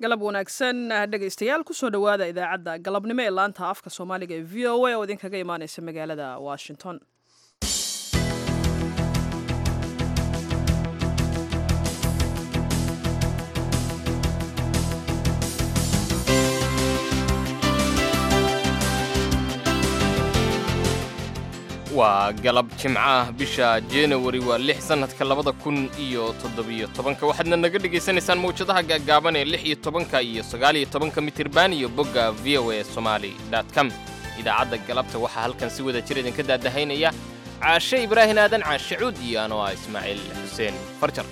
galab wanaagsan dhegaystayaal kusoo dhowaada idaacadda galabnimo ee laanta afka soomaaliga ee v o a oo idinkaga imaaneysa magaalada washington waa galab jimco ah bisha januari waa lix sannadka labada kun iyo toddobiyo tobanka waxaadna naga dhegaysanaysaan mawjadaha gaagaaban ee lix iyo tobanka iyo sagaaliyo tobanka mitirban iyo bogga v o a somali com idaacadda galabta waxaa halkan si wada jir idinka daadahaynaya caashe ibraahin aadan caashe cuud iyo anoo ah ismaaciil xuseen farjar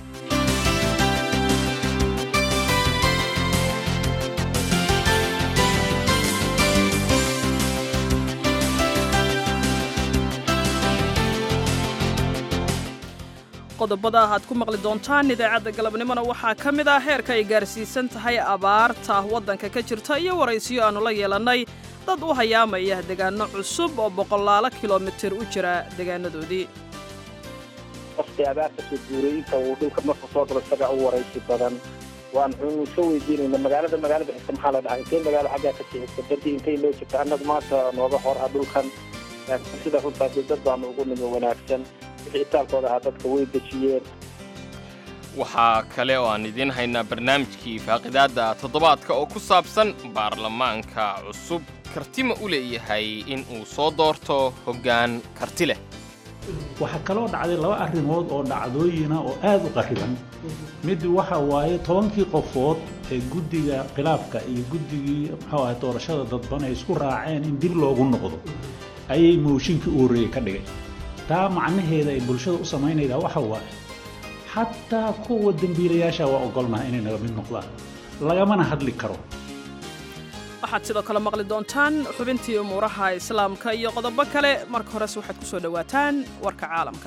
qodobada aad ku maqli doontaan idaacadda galabnimona waxaa ka mid ah heerka ay gaarsiisan tahay abaarta waddanka ka jirta iyo waraysiyo aannu la yeelannay dad u hayaamaya degaanno cusub oo boqolaalo kilomitir u jira degaanadoodii qofkii abaarta soo guuray inta uu dhulka marku soo galo isaga u waraysi badan waan wuxuu soo weydiinayna magaalada magaalada xigta maxaa la dhahaa intay magaalo xaggaa ka sixigta badii intay loo jirta annagu maanta nooga hor ah dhulkan sida runtaa dee dad baanu ugu nimi wanaagsan wixitaalkooda ahaa dadka way dejiyeen waxaa kale oo aan idiin haynaa barnaamijkii faaqidaadda toddobaadka oo ku saabsan baarlamaanka cusub kartima u leeyahay in uu soo doorto hoggaan karti leh waxaa kaloo dhacday laba arrimood oo dhacdooyina oo aad u qarriban mid waxa waaye tobankii qofood ee guddiga khilaafka iyo guddigii muxuu ahay doorashada dadban ay isku raaceen in dib loogu noqdo ayay mooshinkii u horreeyey ka dhigay taa macnaheeda ay bulshada u samaynaydaa waxa waaye xataa kuwa dembiilayaasha waa ogolnaha inay naga mid noqdaan lagamana hadli karo waxaad sidoo kale maqli doontaan xubintii umuuraha islaamka iyo qodobo kale marka horese waxaad ku soo dhowaataan warka caalamka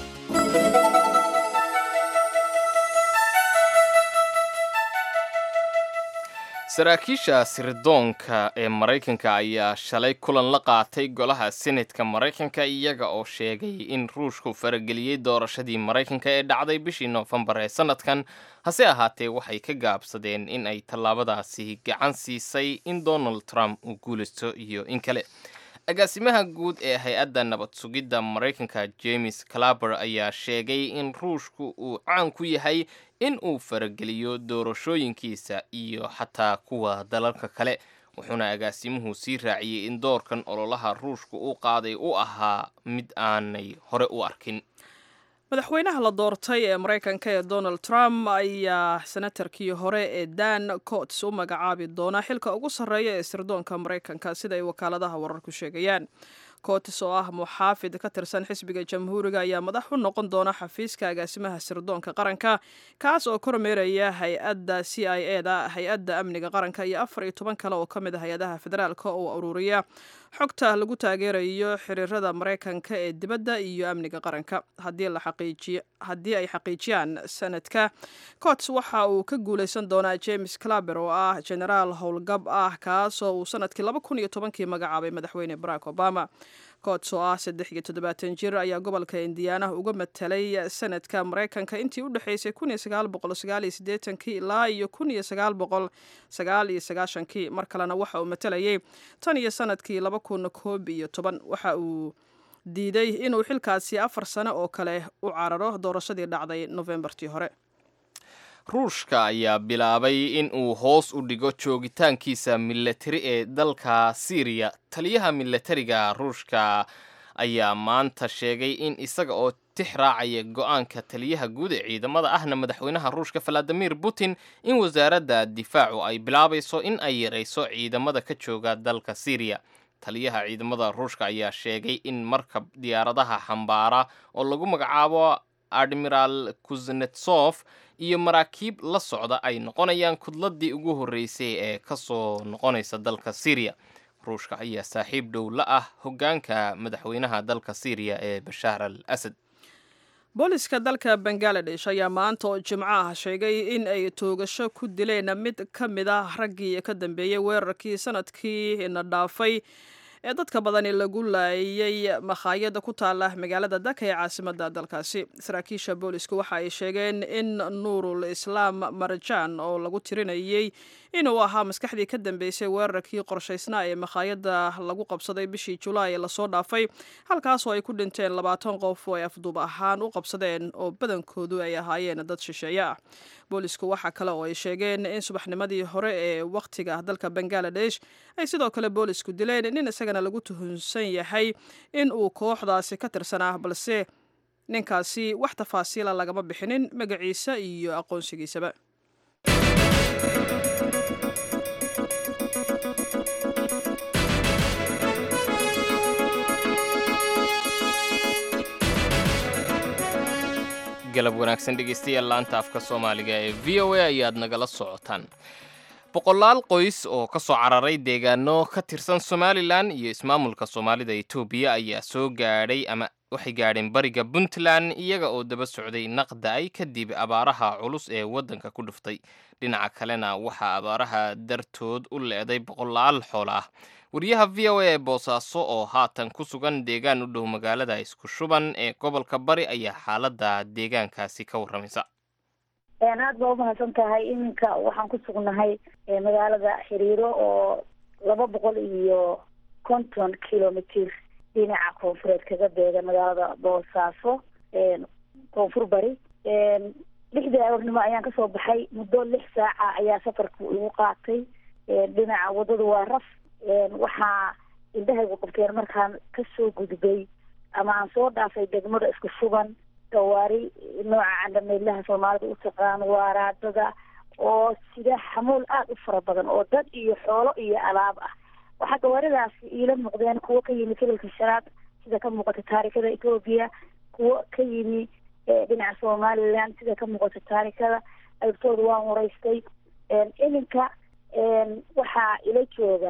saraakiisha sirdoonka ee maraykanka ayaa shalay kulan la qaatay golaha senetka maraykanka iyaga oo sheegay in ruushku farageliyey doorashadii maraykanka ee dhacday bishii noofembar ee sannadkan hase ahaatee waxay ka gaabsadeen in ay tallaabadaasi gacan siisay in donald trump uu guulaysto iyo in kale agaasimaha guud ee hay-adda nabad sugidda maraykanka james claber ayaa sheegay in ruushku uu caan ku yahay in uu farageliyo doorashooyinkiisa iyo xataa kuwa dalalka kale wuxuuna agaasimuhu sii raaciyey in doorkan ololaha ruushku u qaaday u ahaa mid aanay hore u arkin madaxweynaha la doortay ee maraykanka ee donald trump ayaa senatarkii hore ee dan cots u magacaabi doona xilka ugu sarreeya ee sirdoonka maraykanka sida ay wakaaladaha wararku sheegayaan cots oo ah muxaafid ka tirsan xisbiga jamhuuriga ayaa madax u noqon doona xafiiska agaasimaha sirdoonka qaranka kaas oo kormeeraya hay-adda c i e da hay-adda amniga qaranka iyo afar iyo toban kale oo ka mid a hay-adaha federaalka oo ururiya xogta lagu taageerayo xiriirada maraykanka ee dibadda iyo amniga qaranka haddii ay xaqiijiyaan sanadka cots waxa uu ka guulaysan doonaa james claber oo ah genaraal howlgab ah kaasoo uu sanadkii laba kun iyo tobankii magacaabay madaxweyne barack obama cots oo ah saddex iyo toddobaatan jir ayaa gobolka indiyaanaha uga matelay sanadka maraykanka intii u dhexaysay kun iyo sagaal boqol sagaal iyo siddeetankii ilaa iyo kun iyo sagaal boqol sagaal iyo sagaashankii mar kalena waxa uu matalayay tan iyo sanadkii laba kun koob iyo toban waxa uu diiday inuu xilkaasi afar sano oo kale u cararo doorashadii dhacday nofembartii hore ruushka ayaa bilaabay in uu hoos u dhigo joogitaankiisa milatari ee dalka siiriya taliyaha milatariga ruushka ayaa maanta sheegay in isaga oo tix raacaya go-aanka taliyaha guud ee ciidamada ahna madaxweynaha ruushka valadimir putin in wasaaradda difaacu ay bilaabayso in ay yarayso ciidamada ka jooga dalka siiriya taliyaha ciidamada ruushka ayaa sheegay in markab diyaaradaha xambaara oo lagu magacaabo admiral kuznetsof iyo maraakiib la socda ay noqonayaan kudladii ugu horreysay ee ka soo noqonaysa dalka siiriya ruushka ayaa saaxiib dhow la ah hoggaanka madaxweynaha dalka siiriya ee bashaar al asad booliska dalka bangaladesh ayaa maanta oo jimco ah sheegay in ay toogasho ku dileen mid ka mid ah raggii ka dambeeyey weerarkii sanadkii na dhaafay ee dadka badani lagu laayay makhaayada ku taala magaalada daka ee caasimada dalkaasi saraakiisha boolisku waxa ay sheegeen in nuurul islaam marjaan oo lagu tirinayay inuu ahaa maskaxdii ka dambeysay weerarkii qorshaysnaa ee makhaayada lagu qabsaday bishii julaay ee lasoo dhaafay halkaasoo ay ku dhinteen labaatan qof oo ay afduub ahaan u qabsadeen oo badankoodu ay ahaayeen dad shisheeye ah boolisku waxaa kale oo ay sheegeen in subaxnimadii hore ee wakhtiga dalka bangaladesh ay sidoo kale boolisku dileen nin isagana lagu tuhunsan yahay in uu kooxdaasi ka tirsanaa balse ninkaasi wax tafaasiila lagama bixinin magaciisa iyo aqoonsigiisaba galab wanaagsan dhegeystayaal laanta afka soomaaliga ee v o a ayaad nagala socotaan boqolaal qoys oo ka soo cararay deegaano ka tirsan somalilan iyo ismaamulka soomaalida etoobiya ayaa soo gaadhay ama waxay gaadheen bariga puntland iyaga oo daba socday naqda-ay kadib abaaraha culus ee waddanka ku dhuftay dhinaca kalena waxaa abaaraha dartood u leeday boqolaal xoolo ah wariyaha v o a ee boosaaso oo haatan ku sugan deegaan u dhow magaalada isku shuban ee gobolka bari ayaa xaaladda deegaankaasi ka warramaysa aad baa umahadsan tahay iminka waxaan ku sugnahay magaalada xiriiro oo laba boqol iyo konton kilomitr dhinaca koonfureed kaga beega magaalada boosaaso koonfur bari lixdii aroornimo ayaan kasoo baxay muddo lix saaca ayaa safarku igu qaatay dhinaca waddadu waa raf waxaa indhahaygu qabteen markaan kasoo gudbay ama aan soo dhaafay degmada isku shuban gawaari nooca candhameydlaha soomaalida u taqaan waaraadada oo sida xamuul aada u fara badan oo dad iyo xoolo iyo alaab ah waxaa gawaaridaasi iila muuqdeen kuwo ka yimi gobolka shanaad sida ka muuqata taarikada etoobiya kuwo ka yimi dhinaca somaliland sida ka muuqata taarikada aybtooda waan waraystay iminka waxaa ila jooga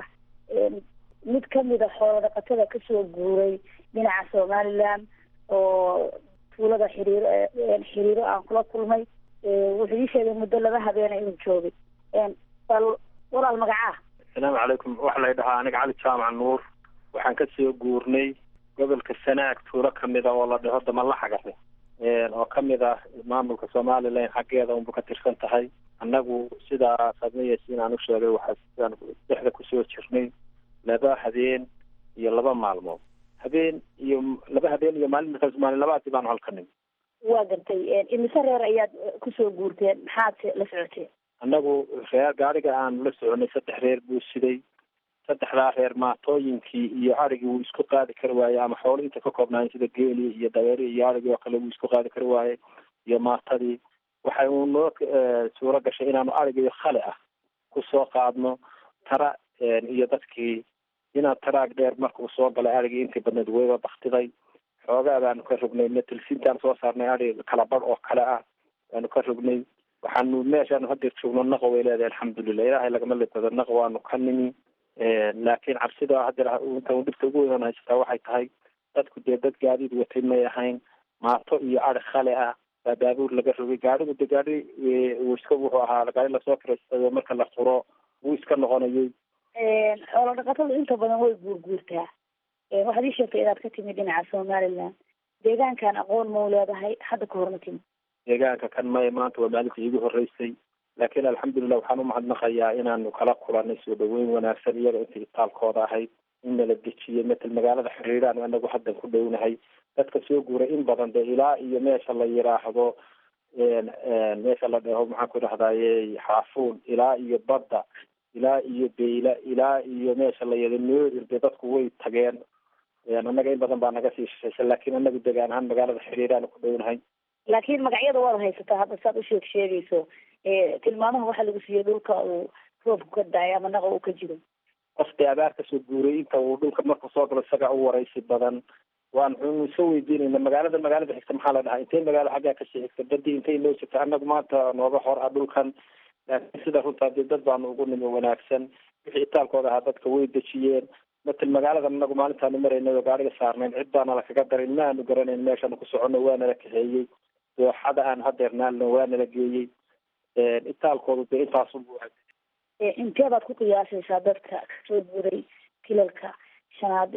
mid kamida xoolo dhaqatada kasoo guuray dhinaca somaliland oo tuulada xiriiro xiriiro aan kula kulmay wuxuu ii sheegay muddo laba habeena inuu joogay bal walaal magacaa asalaamu calaykum waxaa lay dhahaa aniga cali jaamac nuur waxaan kasoo guurnay gobolka sanaag tuulo kamida oo la dhaho damalaxagare oo kamid ah maamulka somalilan xaggeeda unba ka tirsan tahay annagu sidaa sadmayeysa inaan u sheegay waxaa sidaan dhexda kusoo jirnay laba habeen iyo laba maalmood habeen iyo laba habeen iyo maalin markaas maalin labaadii baanu halka nimi waa gartay imise reer ayaad kusoo guurteen maxaad la socoteen annagu reer gaariga aanu la soconay saddex reer buu siday saddexdaa reer maatooyinkii iyo arigii wuu isku qaadi kari waayey ama xoolo inta ka koobnaayen sida geeli iyo daweeri iyo arigii oo kale wuu isku qaadi kari waayey iyo maatadii waxay uu noo suuro gashay inaanu arigii khali ah kusoo qaadno tara iyo dadkii inaan taraag dheer markuu soo galay arigii intii badneed weyba baktiday xoogaa baanu ka rognay metelsintaan soo saarnay arig kala badh oo kale ah baanu ka rognay waxaanu meeshaanu hadeer joogno naqo way leedahay alxamdulilah ilaahay lagama libado naqo waanu ka nimi laakiin cabsida hadeer inta dhibta ugu weyn haysataa waxay tahay dadku dee dad gaadiid watay may ahayn maato iyo ari khale ah baa baabuur laga rogay gaarigu de gaari uu iska wuxuu ahaa gaari lasoo kiraystayo marka la furo wuu iska noqonayay xoolo dhaqatadu inta badan way guurguurtaa waxaad ii sheegtay inaad ka timid dhinaca somaliland deegaankan aqoon mau leedahay hadda ka horma timid deegaanka kan maya maanta waa maalintii iigu horreysay laakiin alxamdulilah waxaan umahadnaqayaa inaanu kala kulanay soo dhaweyn wanaagsan iyaga inta itaalkooda ahayd in nala dejiyay matal magaalada xiriiraan anagu haddan ku dhownahay dadka soo guuray in badan de ilaa iyo meesha la yiraahdo meesha la dhaho maxaan ku idhahdaye xaafuun ilaa iyo badda ilaa iyo beyla ilaa iyo meesha la yado noodir de dadku way tageen annaga in badan baa naga sii shishaysa laakiin anagu degaan ahaan magaalada xiriiraan ku dhownahay laakiin magacyada waad haysataa hadda saad u sheeg sheegayso tilmaamaha waxaa lagu siiyey dhulka uu roobku ka daay ama naqa uu ka jiro qofkii abaar kasoo guuray inta uu dhulka markuu soo galo isaga u waraysi badan waan wuxuu soo weydiinayna magaalada magaalada xigta maxaa la dhahaa intay magaalo xaggaa kasii xigta badii intay noo jirta annagu maanta nooga hor ah dhulkan laakiin sida runtaa dee dad baanu ugu nimi wanaagsan wixii itaalkooda ahaa dadka way dejiyeen matal magaalada anagu maalintaanu maraynay oo gaariga saarnayn cid baana lakaga darin ma aanu garanayn meeshaanu ku soconno waa nala kaxeeyey dooxada aan hadeer naalno waa nala geeyey itaalkoodu dee intaasunbu intee baad ku qiyaasaysaa dadka kasoo guuray kilalka shanaad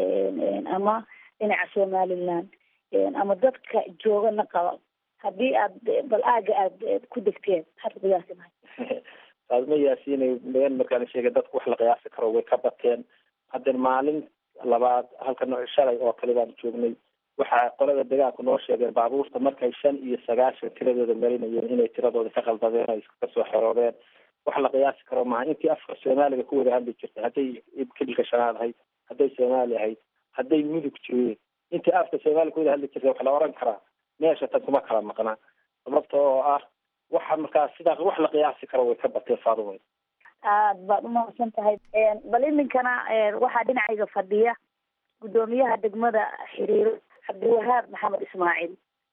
ama dhinaca somaliland ama dadka joogana qaba haddii aad bal aaga aada ku degteen maxaad ku qiyaasi mahay faadma yaasiinay meen markaan sheegay dadku wax la qiyaasi karo way ka bateen hadden maalin labaad halkan shalay oo kale baan joognay waxaa qolada degaanku noo sheegeen baabuurta markay shan iyo sagaashan tiradooda marinayeen inay tiradooda ka qaldadeen ay kasoo xeroodeen wax la qiyaasi karo maaha intii afka soomaaliga ku wada hadli jirtay hadday kilka shanaad ahayd hadday soomaali ahayd hadday mudug joogeen intii afka soomaaliga ku wada hadli jirtay wax la oran karaa meesha tan kuma kala maqnaa sababta oo ah waxa markaa sidaas wax la qiyaasi karo way ka bateen faadumay aad baad umahadsan tahay bal iminkana waxaa dhinacayga fadhiya guddoomiyaha degmada xiriiro cabdiwahaab maxamed ismaaciil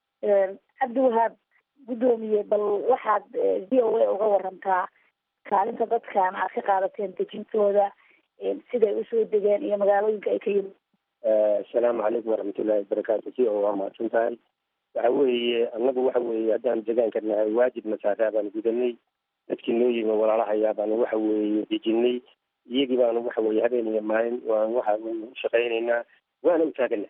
cabdiwahaab guddoomiye bal waxaad v o a uga warantaa kaalinta dadkan aad ka qaadateen dejintooda siday usoo degeen iyo magaalooyinka ay ka yimid asalaamu calaykum waraxmatullahi wabarakaatu si oo waa mahadsan tahay waxa weeye annagu waxa weeye haddaan degaanka nahay waajib masaaraa baanu gudanay dadkii noo yimi walaalahayaa baanu waxa weeye dejinay iyagii baanu waxa weye habeen iyo maalin waan waxa weye ushaqaynaynaa waana u taagana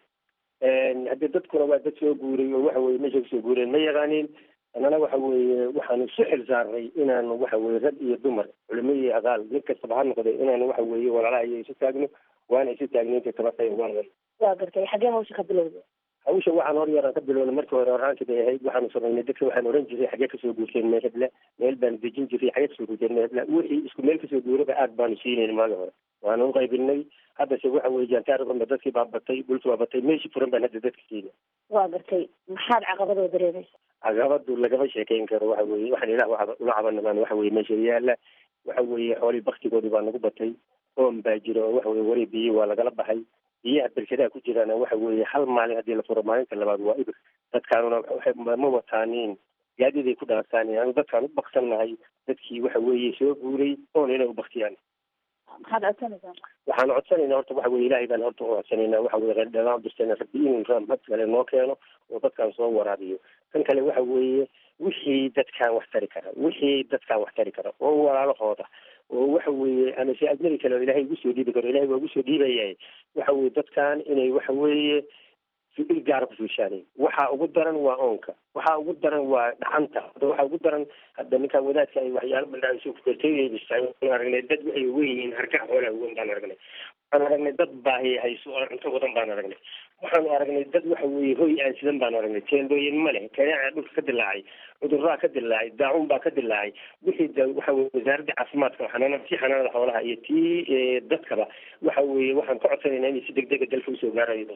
haddii dadkuna waa dad soo guuray oo waxa weye meesha kusoo guureen ma yaqaanin annana waxa weeye waxaanu isu xil saarnay inaanu waxa weye rag iyo dumar culimo iyo aqaal mid kastaba ha noqday inaanu waxa weeye walaalaha iyo isu taagno waana isu taagnay inta tabatay waan waa gartay xaggee hawsha ka bilowda hawsha waxaan hor yaraan ka bilownay markii hore horaankii bay ahayd waxaanu samaynay dadka waxaan oran jiray xaggee kasoo guurteen meel hebla meel baanu dejin jiray xaggee kasoo guurteen meel hebla wixii isku meel kasoo guuraba aad baanu siinayna maagi hore waanu u qaybinay haddase waxa weye jaantaardanba dadkii baa batay dhulkii baa batay meeshii furan baan hadda dadka siinay waa gartay maxaad caqabadoo dareemaysa caqabadu lagama sheekeyn karo waxa weye waxaan ilah ula cabanabaan waxa weye meesha yaala waxa weeye xoolii baktigoodii baa nagu batay oom baa jira oo waxa weye wari biyo waa lagala baxay biyaha berkadaha ku jiraana waxa weeye hal maalin haddii la furo maalinta labaad waa ibir dadkaanuna ma wataanin gaadiday ku dhaartaan anu dadkaan u baksannahay dadkii waxa weeye soo guuray oona inay u baktiyaan maxaad codsanaysaa waxaan codsanaynaa horta waxa weye ilaahay baan horta u codsanaynaa waxa weye qeydhalaan dirtayna rabbi inuu raamad kale noo keeno oo dadkaan soo waraabiyo kan kale waxa weeye wixii dadkaan wax tari kara wixii dadkaan wax tari kara oo walaalahooda oo waxa weeye ama si ajnabi kale oo ilahay ugu soo dhiibi karo ilahay waa ugu soo dhiibayahay waxa weye dadkaan inay waxa weeye il gaara ku fiishaanay waxa ugu daran waa oonka waxa ugu daran waa dhacanta hadda waxa ugu daran hadda ninkaan wadaadka ay waxyaalo baldhaaiso kukartooyebistaan aragnay dad waxay uwen yihiin hargaha xoolaha uwen baan aragnay waxaan aragnay dad baahi hayso oo cunto wadan baan aragnay waxaanu aragnay dad waxa weeye hoy aan sidan baan aragnay teendooyin ma leh kanaaca dhulka ka dilaacay cudurraa ka dilaacay daacuun baa ka dilaacay wixii da waxa weye wasaaradda caafimaadka xanaana tii xanaanada xoolaha iyo tii dadkaba waxa weeye waxaan ka codsanaynaa inay si degdega dalka usoo gaarayo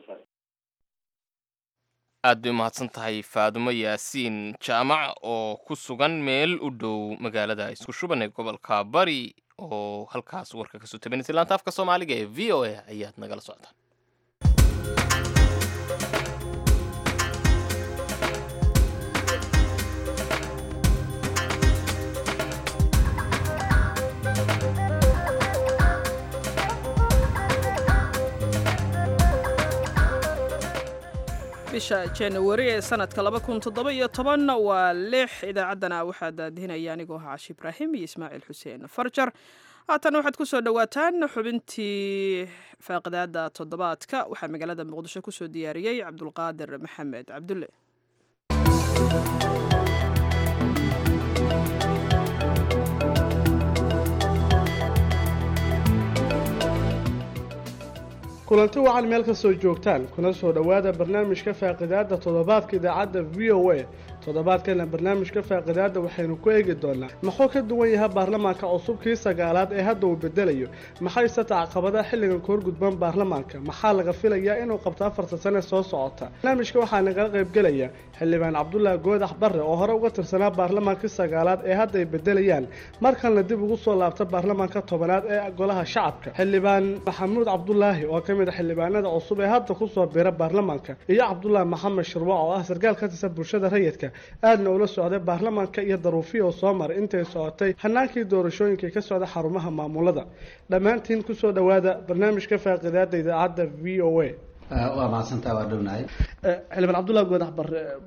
aad bay umahadsan tahay faadumo yaasiin jaamac oo ku sugan meel u dhow magaalada isku shuban ee gobolka bari oo halkaas warka kasoo tabanaysa laanta afka soomaaliga ee v o a ayaad nagala socotaan bisha januari ee sanadka laba kun toddoba iyo toban waa lix idaacaddana waxaa daadihinaya anigoo ahaa cashi ibraahim iyo ismaaciil xuseen farjar haatan waxaad ku soo dhowaataan xubintii faaqidaada toddobaadka waxaa magaalada muqdisho kusoo diyaariyey cabdulqaadir maxamed cabdulle kulanti wacan meel kastoo joogtaan kuna soo dhowaada barnaamijka faaqidaada toddobaadka idaacadda v o a toddobaadkana barnaamijka faaqidaada waxaynu ku eegi doonaa muxuu ka duwan yahay baarlamaanka cusubkii sagaalaad ee hadda uu bedelayo maxayse tacaqabadaha xilligan ka horgudban baarlamaanka maxaa laga filayaa inuu qabto afarta sane soo socota barnaamijka waxaa nagala qaybgelaya xildhibaan cabdulaahi goodax barre oo hore uga tirsanaa baarlamaankii sagaalaad ee hadda ay bedelayaan markalna dib ugu soo laabta baarlamaanka tobanaad ee golaha shacabka xildhibaan maxamuud cabdulaahi oo ka mid a xildhibaanada cusub ee hadda kusoo bira baarlamaanka iyo cabdulaahi maxamed shirwac oo ah sarkaal ka tirsan bulshada rayidka aadna ula socday baarlamaanka iyo daruufiya oo soo maray intay socotay hanaankii doorashooyinkai ka socda xarumaha maamulada dhammaantiin kusoo dhowaada barnaamijka faaqidaada idaacadda v o a waa mahadsantaa waa dhownahay xildhibaan cabdullahi goodax barre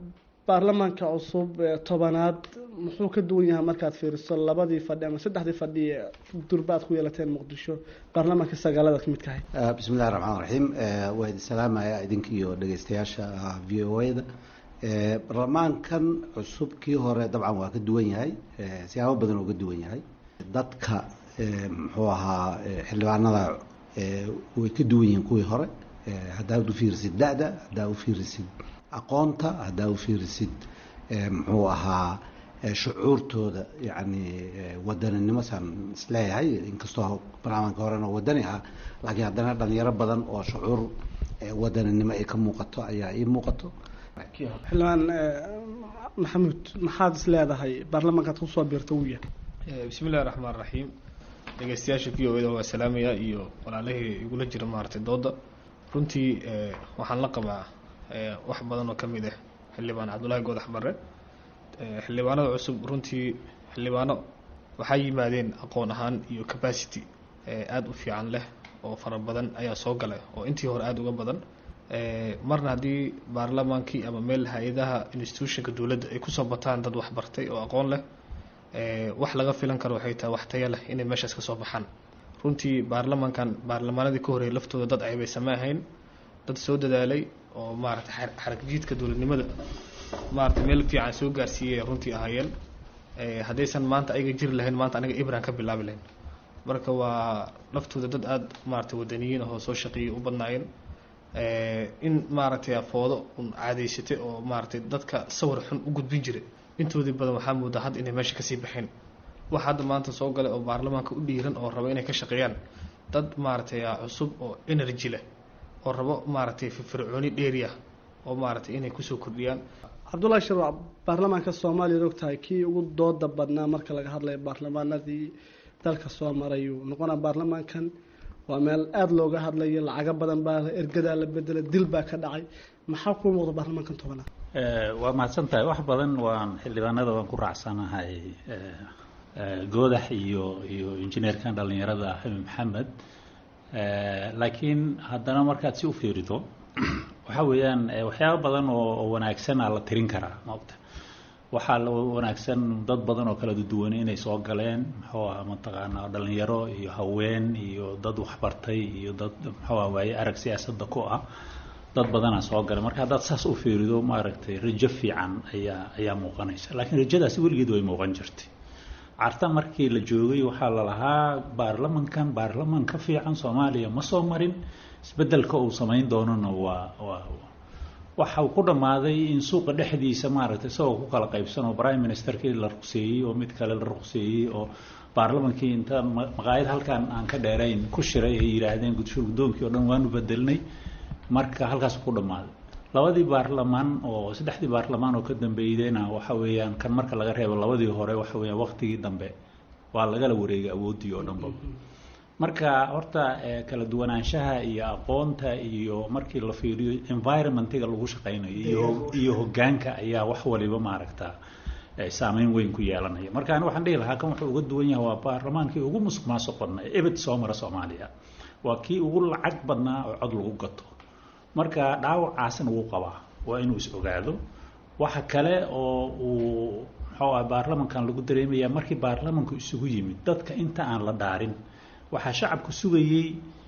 baarlamaanka cusub ee tobanaad muxuu ka duwan yahay markaad fiiriso labadii fadhi ama saddexdii fadhi ee durbaad ku yeelateen muqdisho baarlamaanka sagaalada ka mid kahay bismi illahi raxmaan raxiim waa idin salaamaya idinka iyo dhegeystayaasha v o a da baarlamaankan cusub kii hore dabcan waa ka duwan yahay siyaabo badan oo ka duwan yahay dadka muxuu ahaa xildhibaanada way ka duwan yihiin kuwii hore haddaad u fiirisid da-da haddaad u fiirisid aqoonta haddaad u fiirisid muxuu ahaa shucuurtooda yacni wadaninimo saan isleeyahay inkastoo baarlamaanka horena wadani ah laakiin haddana dhalinyaro badan oo shucuur wadaninimo ay ka muuqato ayaa ii muuqato xildhibaan maxamuud maxaad is leedahay baarlamaankaad kusoo biirta uu yahay bismi illahi raxmaan raxiim dhegeystayaasha v o da waa salaamaya iyo walaalahii igula jira maaragtay dooda runtii waxaan la qabaa wax badan oo ka mid ah xildhibaan cabdullaahi goodax barre xildhibaanada cusub runtii xildhibaano waxaa yimaadeen aqoon ahaan iyo capacity aada u fiican leh oo fara badan ayaa soo galay oo intii hore aada uga badan marna haddii baarlamaankii ama meel hay-adaha institutionka dowladda ay kusoo bataan dad waxbartay oo aqoon leh wax laga filan karo waxay tahay wax taya leh inay meeshaas kasoo baxaan runtii baarlamaankan baarlamaanadii ka horeeyay laftooda dad aybaysama ahayn dad soo dadaalay oo maaragtay xarag jiidka dowladnimada maaragtay meel fiican soo gaarsiiyay runtii ahaayeen haddaysan maanta ayaga jiri lahayn maanta aniga ibran ka bilaabi lahayn marka waa laftooda dad aada maaragtay wadaniyiin ahoo soo shaqeeyay u badnaayeen in maaragtay afoodo un caadaysatay oo maaragtay dadka sawir xun u gudbin jiray intoodii badan waxaa moodaa hadda inay meesha kasii baxeen wax hadda maanta soo galay oo baarlamaanka u dhiiran oo raba inay ka shaqeeyaan dad maaragtay cusub oo energy leh oo rabo maaragtay firfircooni dheeriah oo maaragtay inay kusoo kordhiyaan cabdullahi shirwac baarlamaanka soomaaliya og tahay kii ugu dooda badnaa marka laga hadlayo baarlamaanadii dalka soo marayuu noqonaa baarlamaankan waa meel aada looga hadlayo lacago badan baa ergadaa la bedela dil baa ka dhacay maxaa kuu muuqda baarlamaankan tobanaad waa mahadsan tahay wax badan waan xildhibaanada waan ku raacsanahay goodax iyo iyo injineerkan dhalinyarada xabi maxamed laakiin haddana markaad si u fiirido waxa weeyaan waxyaaba badan oo wanaagsanaa la tirin karaa maogta waxaa la wanaagsan dad badan oo kala duwan inay soo galeen muxuu aha mataqaanaa dhalinyaro iyo haween iyo dad waxbartay iyo dad muxuu ah waaye arag siyaasadda ku ah dad badanaa soo galay marka haddaad saas u fiirido maaragtay rajo fiican ayaa ayaa muuqanaysa laakiin rajadaasi weligeed way muuqan jirtay carta markii la joogay waxaa la lahaa baarlamankan baarlaman ka fiican soomaaliya ma soo marin isbedelka uu samayn doonona waa waa waxa uu ku dhammaaday in suuqa dhexdiisa maaragtay isagoo ku kala qaybsan oo prime ministerkii la ruqseeyey oo mid kale la ruqseeyey oo baarlamankii inta maqaayad halkan aan ka dheerayn ku shiray ay yidhaahdeen gudshul guddoonkii oo dhan waanu bedelnay marka halkaas ku dhammaaday labadii baarlamaan oo saddexdii baarlamaan oo ka dambeydayna waxa weeyaan kan marka laga reebo labadii hore waxa weeyaan waqtigii dambe waa lagala wareegay awooddii oo dhanba marka horta kala duwanaanshaha iyo aqoonta iyo markii la fiiriyo environmentiga lagu shaqaynayo iyo iyo hoggaanka ayaa wax waliba maaragta saameyn weyn ku yeelanaya marka ani waxaan dhihi lahaa kan wuxuu uga duwan yahay waa baarlamaankii ugu musuq maasuq badnaa ebed soo mara soomaaliya waa kii ugu lacag badnaa oo cod lagu gato marka dhaawacaasna wuu qabaa waa inuu is ogaado waxa kale oo uu muxuu ah baarlamankan lagu dareemayaa markii baarlamanku isugu yimid dadka inta aan la dhaarin waxaa shacabku sugayey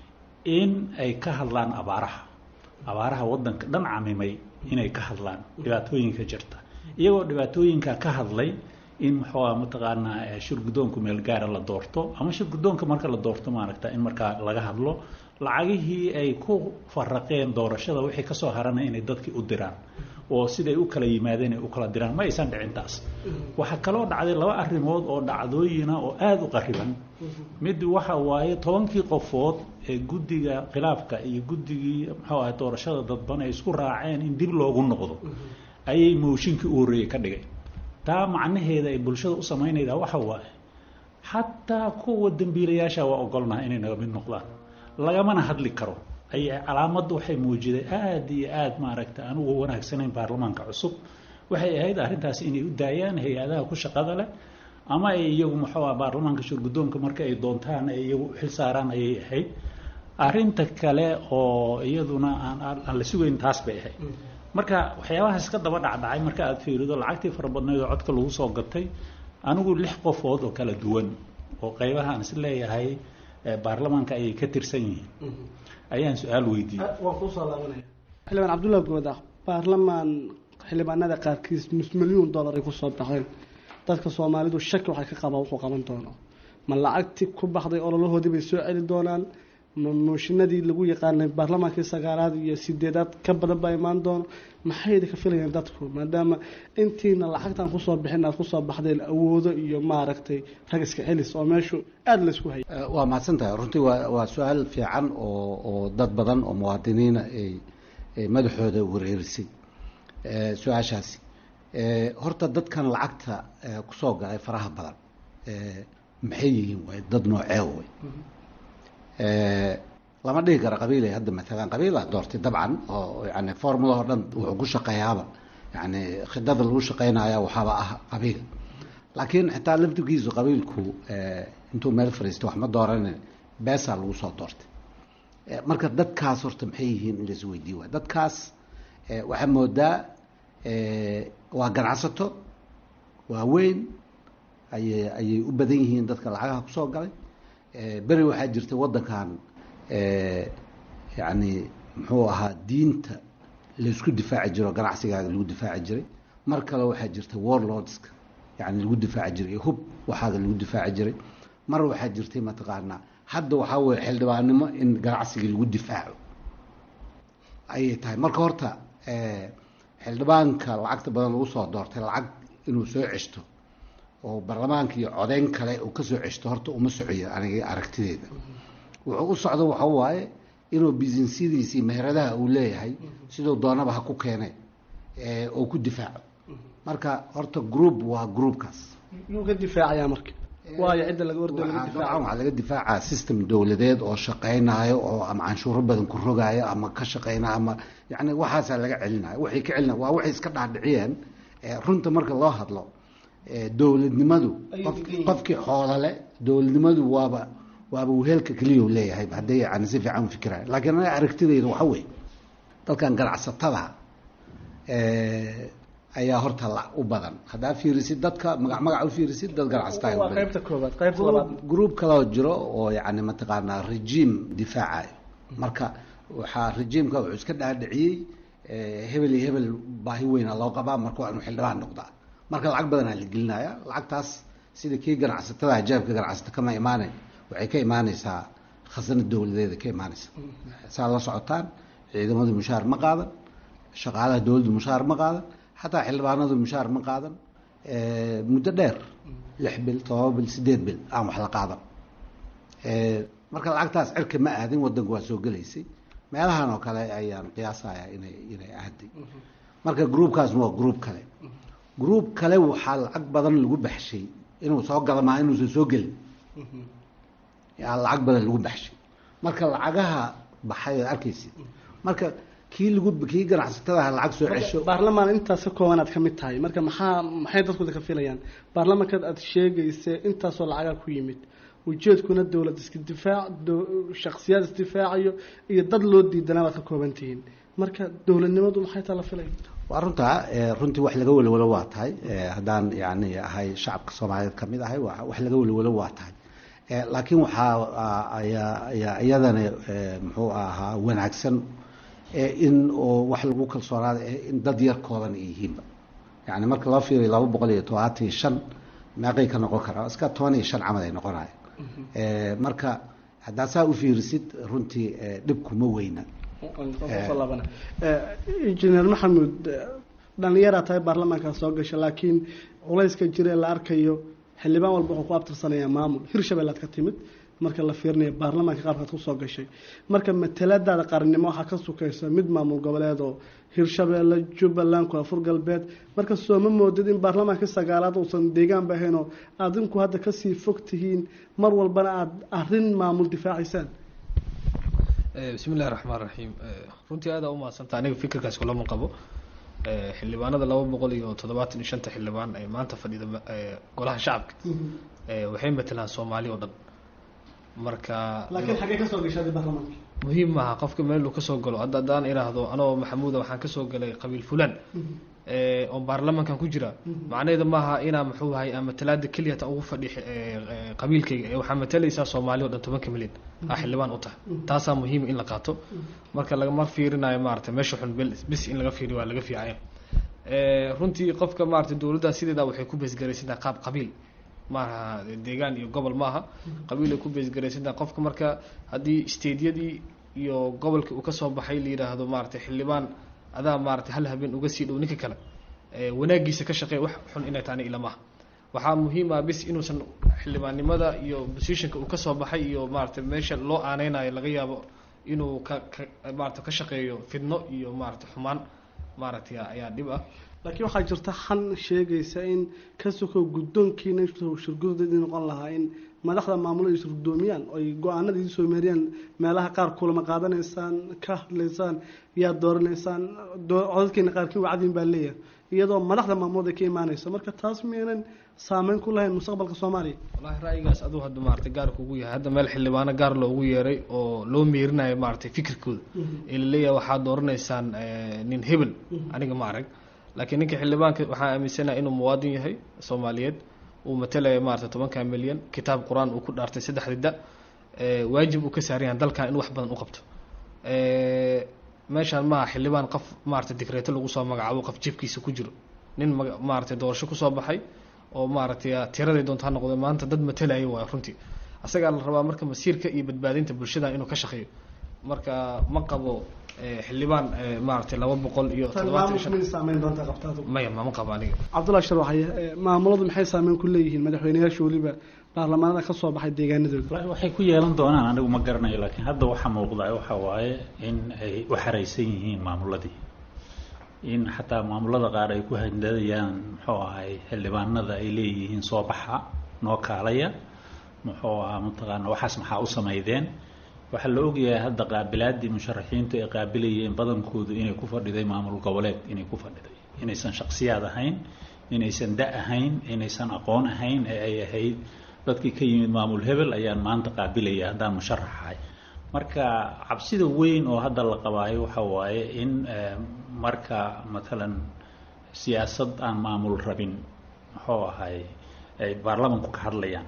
in ay ka hadlaan abaaraha abaaraha waddanka dhan camimay inay ka hadlaan dhibaatooyinka jirta iyagoo dhibaatooyinka ka hadlay in muxuu ah mataqaanaa shirguddoonku meel gaara la doorto ama shirguddoonka marka la doorto maaragta in markaa laga hadlo lacagihii ay ku faraqeen doorashada wixii kasoo haranay inay dadkii u diraan oo siday u kala yimaadeen ay u kala diraan ma aysan dhicin taas waxaa kaloo dhacday laba arrimood oo dhacdooyina oo aada u qariban mid waxa waaye tobankii qofood ee guddiga khilaafka iyo guddigii muxuu ahay doorashada dadban ay isku raaceen in dib loogu noqdo ayay mooshinkii u horreeyey ka dhigay taa macnaheeda ay bulshada u samaynaydaa waxa waaye xataa kuwa dembiilayaasha waa ogolnaha inay naga mid noqdaan lagamana hadli karo ay calaamadda waxay muujiday aada iyo aada maaragta aan uga wanaagsanayn baarlamaanka cusub waxay ahayd arrintaasi inay u daayaan hay-adaha ku shaqada leh ama ay iyagu muxuu ah baarlamaanka shurguddoonka marka ay doontaan ay iyagu xil saaraan ayay ahayd arrinta kale oo iyaduna aan aan la sugayn taas bay ahayd marka waxyaabahaas ka daba dhacdhacay marka aad fiirido lacagtii fara badnayd oo codka lagu soo gatay anigu lix qofood oo kala duwan oo qaybaha aan is leeyahay baarlamaanka ayay ka tirsan yihiin ayaan su-aal weydiiyey waan kusoo laabanaya xildhibaan cabdullahi goodax baarlamaan xildhibaanada qaarkiis nus milyuun dollar ay kusoo baxeen dadka soomaalidu shaki waxay ka qabaan wuxuu qaban doono ma lacagti ku baxday ololahoodii bay soo celi doonaan ma mooshinadii lagu yaqaanay baarlamaankii sagaalaad iyo sideedaad ka badan baa imaan doono maxay idinka filayaan dadku maadaama intiina lacagtan kusoo bixin aad kusoo baxdeen awoodo iyo maaragtay rag iska celis oo meeshu aada laysku hayay waa mahadsan tahay runtii waa waa su-aal fiican oo oo dad badan oo muwaadiniina ay ay madaxooda wareerisay su-aashaasi horta dadkan lacagta kusoo galay faraha badan maxay yihiin way dad noocee way lama dhihi karo qabiilay hadda maalan qabiilaa doortay dabcan oo yani formulahoo dhan wuxuu ku shaqeeyaaba yani khidada lagu shaqeynaya waxaaba ah qabiil laakiin xitaa laftirkiisu qabiilku intuu meel fariistay wax ma dooranin beesaa lagu soo doortay marka dadkaas horta maxay yihiin in lais weydiiy waay dadkaas waxaa moodaa waa ganacsato waaweyn ayay ayay u badan yihiin dadka lacagaha kusoo galay beri waxaa jirtay waddankan yani muxuu ahaa diinta laysku difaaci jiro ganacsigaaga lagu difaaci jiray mar kale waxaa jirtay warlordska yani lagu difaaci jiray hub waxaaga lagu difaaci jiray mar waxaa jirtay mataqaanaa hadda waxaa weye xildhibaannimo in ganacsiga lagu difaaco ayay tahay marka horta xildhibaanka lacagta badan lagu soo doortay lacag inuu soo ceshto oo baarlamaanka iyo codeyn kale uu kasoo ceshto horta uma socoyo aniga aragtideeda wuxuu u socdo waxa waaye inuu businesyadiisii meheradaha uu leeyahay siduu doonaba ha ku keene oo ku difaaco marka horta group waa groupkaas yuu ka difaacayaa marka waayo cidda laga ordo laga dabcan difaaca waxaa laga difaacaa system dowladeed oo shaqeynayo oo ama canshuuro badan ku rogaayo ama ka shaqeynayo ama yani waxaasaa laga celinayo waxay ka celina waa waxay iska dhaadhiciyeen runta marka loo hadlo dowladnimadu qof- qofkii xoolale dowladnimadu waaba waaba wehelka keliya u leeyahay hadday yani si fiican u fikiraan laakiin aniga aragtidayda waxa weeye dadkan ganacsatada ayaa horta la u badan haddaa fiirisid dadka magac magac u fiirisid dad ganacsataa waa qaybta koobaad qaybta labaad group kaloo jiro oo yani mataqaanaa regime difaacayo marka waxaa regiimka wuxuu iska dhaadhiciyey hebel iyo hebel baahi weyna loo qabaa marka waa inuu xildhibaan noqdaa marka lacag badanaa la gelinaya lacagtaas sida kii ganacsatada ajaabka ganacsata kama imaanay waxay ka imaaneysaa khasnad dowladeeda ka imaaneysa saa la socotaan ciidamadu mushaar ma qaadan shaqaalaha dowladdu mushaar ma qaadan xataa xildhibaanadu mushaar ma qaadan muddo dheer lix bil todoba bil sideed bil aan wax la qaadan marka lacagtaas cirka ma aadin wadanku waa soo gelaysay meelahan oo kale ayaan qiyaasaya inay inay aaday marka groupkaasna waa group kale group kale waxaa lacag badan lagu baxshay inuu soo gala maa inuusan soo gelin yaa lacag badan lagu baxshay marka lacagaha baxay oo arkaysa marka kii lagu kii ganacsatadaha lacag soo cesho baarlamaan intaas ka koobanaad ka mid tahay marka maxaa maxay dadku ka filayaan baarlamaankaad aad sheegaysa intaasoo lacagaa ku yimid ujeedkuna dowlad iska difaac do- shakhsiyaad isdifaacayo iyo dad loo diidanaa baad ka kooban tihiin marka dowladnimadu maxay taa la filaya waa runtaa eh, runtii wax laga welwelo waa tahay eh, haddaan yani ahay shacabka soomaaliyeed kamid ahay wa- wax laga welwelo waa tahay Eh, laakiin waxaa ah, ayaa ayaa iyadana eh, muxuu ahaa wanaagsan eh, in oo wax lagu kalsoonaada eh, in dad yar kooban ay yihiinba yani marka loo fiiriyo laba boqol iyo todobaatan iyo shan meeqay ka noqon karaa iska toban iyo shan camal ay noqonaya Eh, marka haddaa saa u fiirisid runtii eh, dhibkuma weyna kusoo laabana injineer maxamuud dhallinyaraa tahay baarlamaankaa soo gasha laakiin culayska jira ee la arkayo xildhibaan walba wuxuu ku abtirsanayaa maamul hirshabeellaad ka timid marka la fiirinayo baarlamaanka qaabkaad kusoo gashay marka mataladaada qarannimo waxaa ka sukaysa mid maamul goboleed oo hirshabeelle jubbaland koonfur galbeed marka soo ma moodid in baarlamaankii sagaalaad uusan deegaanba ahayn oo adinku hadda kasii fog tihiin mar walbana aada arrin maamul difaacaysaan bismi illahi raxmaan raxiim runtii aada u mahadsanta aniga fikirkaas kulama qabo xildhibaanada laba boqol iyo toddobaatan iyo shanta xildhibaan ee maanta fadhida eh, golaha shacabka eh, waxay matelaan soomaali oo dhan marka laakiin xaggee kasoo gashaday baarlamaanka muhiim maaha qofka meel uu kasoo galo hadda haddaan idhaahdo anoo maxamuuda waxaan kasoo galay qabiil fulan oo baarlamankan ku jira macnaheedu maaha inaa muxuu ahay ama talaada keliya ta ugu fadhi qabiilkayga ee waxaa matalaysaa soomaali o dhan tobanka milyan aa xildhibaan u tahay taasaa muhiim in la qaato marka lagama fiirinayo maarata meesha xun bis in laga fiiriyo waa laga fiicaya runtii qofka maarata dowladda sideeda waxay ku beesgaraysantaha qaab qabiil maaha deegaan iyo gobol maaha qabiil ay ku beesgaraysantaha qofka marka haddii stadiyadii iyo gobolkii uu kasoo baxay la yidhaahdo maarata xildhibaan adaa maarata hal habeen uga sii dhow ninka kale wanaagiisa ka shaqeeya wax xun inay taani ilamaha waxaa muhiim ah bis inuusan xildhibaannimada iyo positionka uu kasoo baxay iyo maarata meesha loo aaneynayo laga yaabo inuu ka ka maarata ka shaqeeyo fidno iyo maarata xumaan maaragtay ayaa dhib ah laakiin waxaa jirta xan sheegaysa in ka sokow guddoonkiina shirgudadii noqon lahaa in madaxda maamulada is guddoomiyaan oy go-aanada idin soo meeriyaan meelaha qaar kulama qaadanaysaan ka hadlaysaan yaa dooranaysaan codadkeena qaarkii wacdiin baa leeyahay iyadoo madaxda maamulada ka imaanayso marka taas miyaynan saameyn ku lahayn mustaqbalka soomaaliya wallahi ra'yigaas aduu hadda maarata gaar kugu yahay hadda meel xildhibaano gaar loogu yeeray oo loo meerinayo maaragtay fikirkooda ee laleeyahay waxaad dooranaysaan nin hebel aniga ma arag laakiin ninka xildhibaanka waxaa aaminsanaha inuu muwaadin yahay soomaaliyeed uu matalaya maarata tobanka milyan kitaab qur-aan uu ku dhaartay saddexda da waajib uu ka saaran yahay dalkan in wax badan u qabto meeshaan maaha xildhibaan qof maarata digreeto lagu soo magacaabo qof jibkiisa ku jiro nin maaragtay doorasho kusoo baxay oo maaragtay tiraday doonto ha noqdo maanta dad matalaya waay runtii asagaa la rabaa marka masiirka iyo badbaadinta bulshada inuu ka shaqeeyo marka ma qabo xildhibaan maaragtay laba boqol iyo maya mama qabo aniga cabdullahi shar waxay maamuladu maxay saameyn ku leeyihiin madaxweyneyaasha weliba baarlamaanada ka soo baxay deegaanadooda waxay ku yeelan doonaan anigu ma garanayo laakiin hadda waxaa muuqda waxa waaye in ay u xaraysan yihiin maamuladii in xataa maamulada qaar ay ku handadayaan muxuu ahay xildhibaanada ay leeyihiin soo baxa noo kaalaya muxuu ahaa mataqaana waxaas maxaa u samaydeen waxaa la ogyahay hadda qaabilaadii musharaxiintu ay qaabilayeen badankoodu inay ku fadhiday maamul goboleed inay ku fadhiday inaysan shaksiyaad ahayn inaysan da ahayn inaysan aqoon ahayn ee ay ahayd dadkii ka yimid maamul hebel ayaan maanta qaabilaya haddaan musharaxahay marka cabsida weyn oo hadda la qabaayo waxa waaye in marka matalan siyaasad aan maamul rabin muxuu ahay ay baarlamanku ka hadlayaan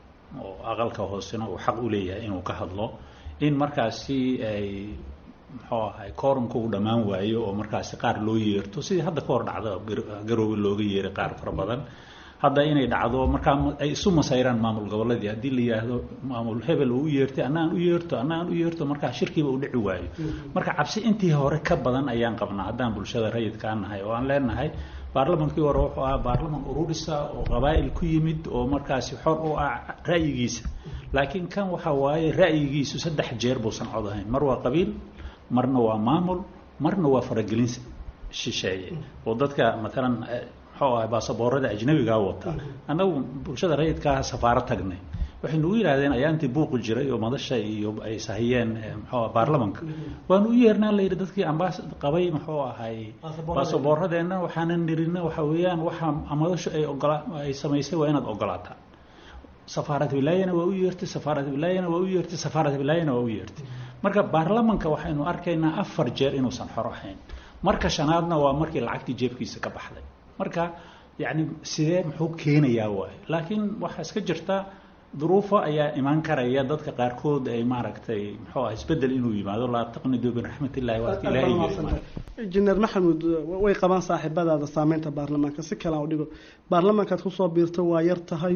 oo aqalka hoosena uu xaq u leeyahay inuu ka hadlo in markaasi ay muxuu ahay koorumka uu dhammaan waayo oo markaasi qaar loo yeerto sidii hadda ka hor dhacda garoowe looga yeeray qaar fara badan hadda inay dhacdo markaa ay isu masayraan maamul goboleedii haddii la yidhaahdo maamul hebel uu u yeertay annaan u yeerto annaan u yeerto markaa shirkiiba u dhici waayo marka cabsi intii hore ka badan ayaan qabnaa haddaan bulshada rayidkaa nahay oo aan leenahay baarlamankii hore wuxuu ahaa baarlaman ururisa oo qabaa'il ku yimid oo markaasi xor u ah ra'yigiisa laakiin kan waxa waaye ra'yigiisu saddex jeer buusan cod ahayn mar waa qabiil marna waa maamul marna waa faragelin shisheeye oo dadka matalan muxuu ahay baasaboorada ajnabigaa wata annagu bulshada rayidkaa safaaro tagnay waxay nagu yidhahdeen ayaantii buuqi jiray oo madasha iyo ay sahiyeen muxuu baarlamanka waanu u yeernaa la yidhi dadkii ambaas qabay muxuu ahay baasaboorradeenna waxaanan nirina waxa weeyaan waxa madashu ay ogola ay samaysay waa inaad ogolaataa safaarad wilaayana waa u yeertay safaarad wilaayana waa u yeertay safaarad wilaayana waa u yeertay marka baarlamanka waxaynu arkaynaa afar jeer inuusan xor ahayn marka shanaadna waa markii lacagtii jeebkiisa ka baxday marka yacni sidee muxuu keenayaa waaye laakiin waxaa iska jirta duruufo ayaa imaan karaya dadka qaarkood ay maaragtay muxuu ah isbedel inuu yimaado laa taqnidu biraxmat illahi waadka ilaahay injineer maxamuud way qabaan saaxiibadaada saameynta baarlamaanka si kale aan u dhigo baarlamaankaad kusoo biirta waa yar tahay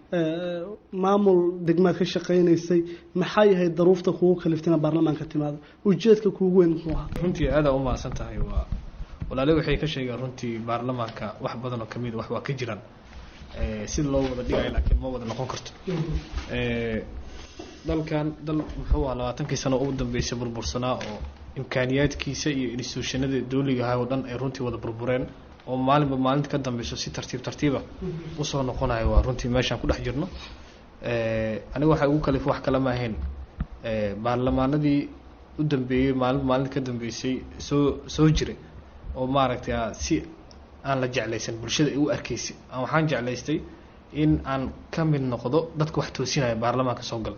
maamul degmaad ka shaqaynaysay maxaa yahay daruufta kugu kaliftina baarlamaanka timaado ujeedka kuugu weyn muxuu ahaa runtii aada u mahadsan tahay waa walaale waxay ka sheegeen runtii baarlamaanka wax badan oo kamid wax waa ka jiraan sida loo wada dhigayo laakiin ma wada noqon karto dalkan dal muxuu aha labaatankii sano ugu dambeysay burbursanaa oo imkaaniyaadkiisa iyo instituushanada dawliga ahay oo dhan ay runtii wada burbureen oo maalinba maalinta ka dambeyso si tartiib tartiiba usoo noqonayo waa runtii meeshaan ku dhex jirno aniga waxay ugu kalif wax kala ma ahayn baarlamaanadii u dambeeyey maalinba maalinta ka dambeysay soo soo jiray oo maaragtay si aan la jeclaysan bulshada ay u arkaysay waxaan jeclaystay in aan ka mid noqdo dadka wax toosinaya baarlamaanka soo gala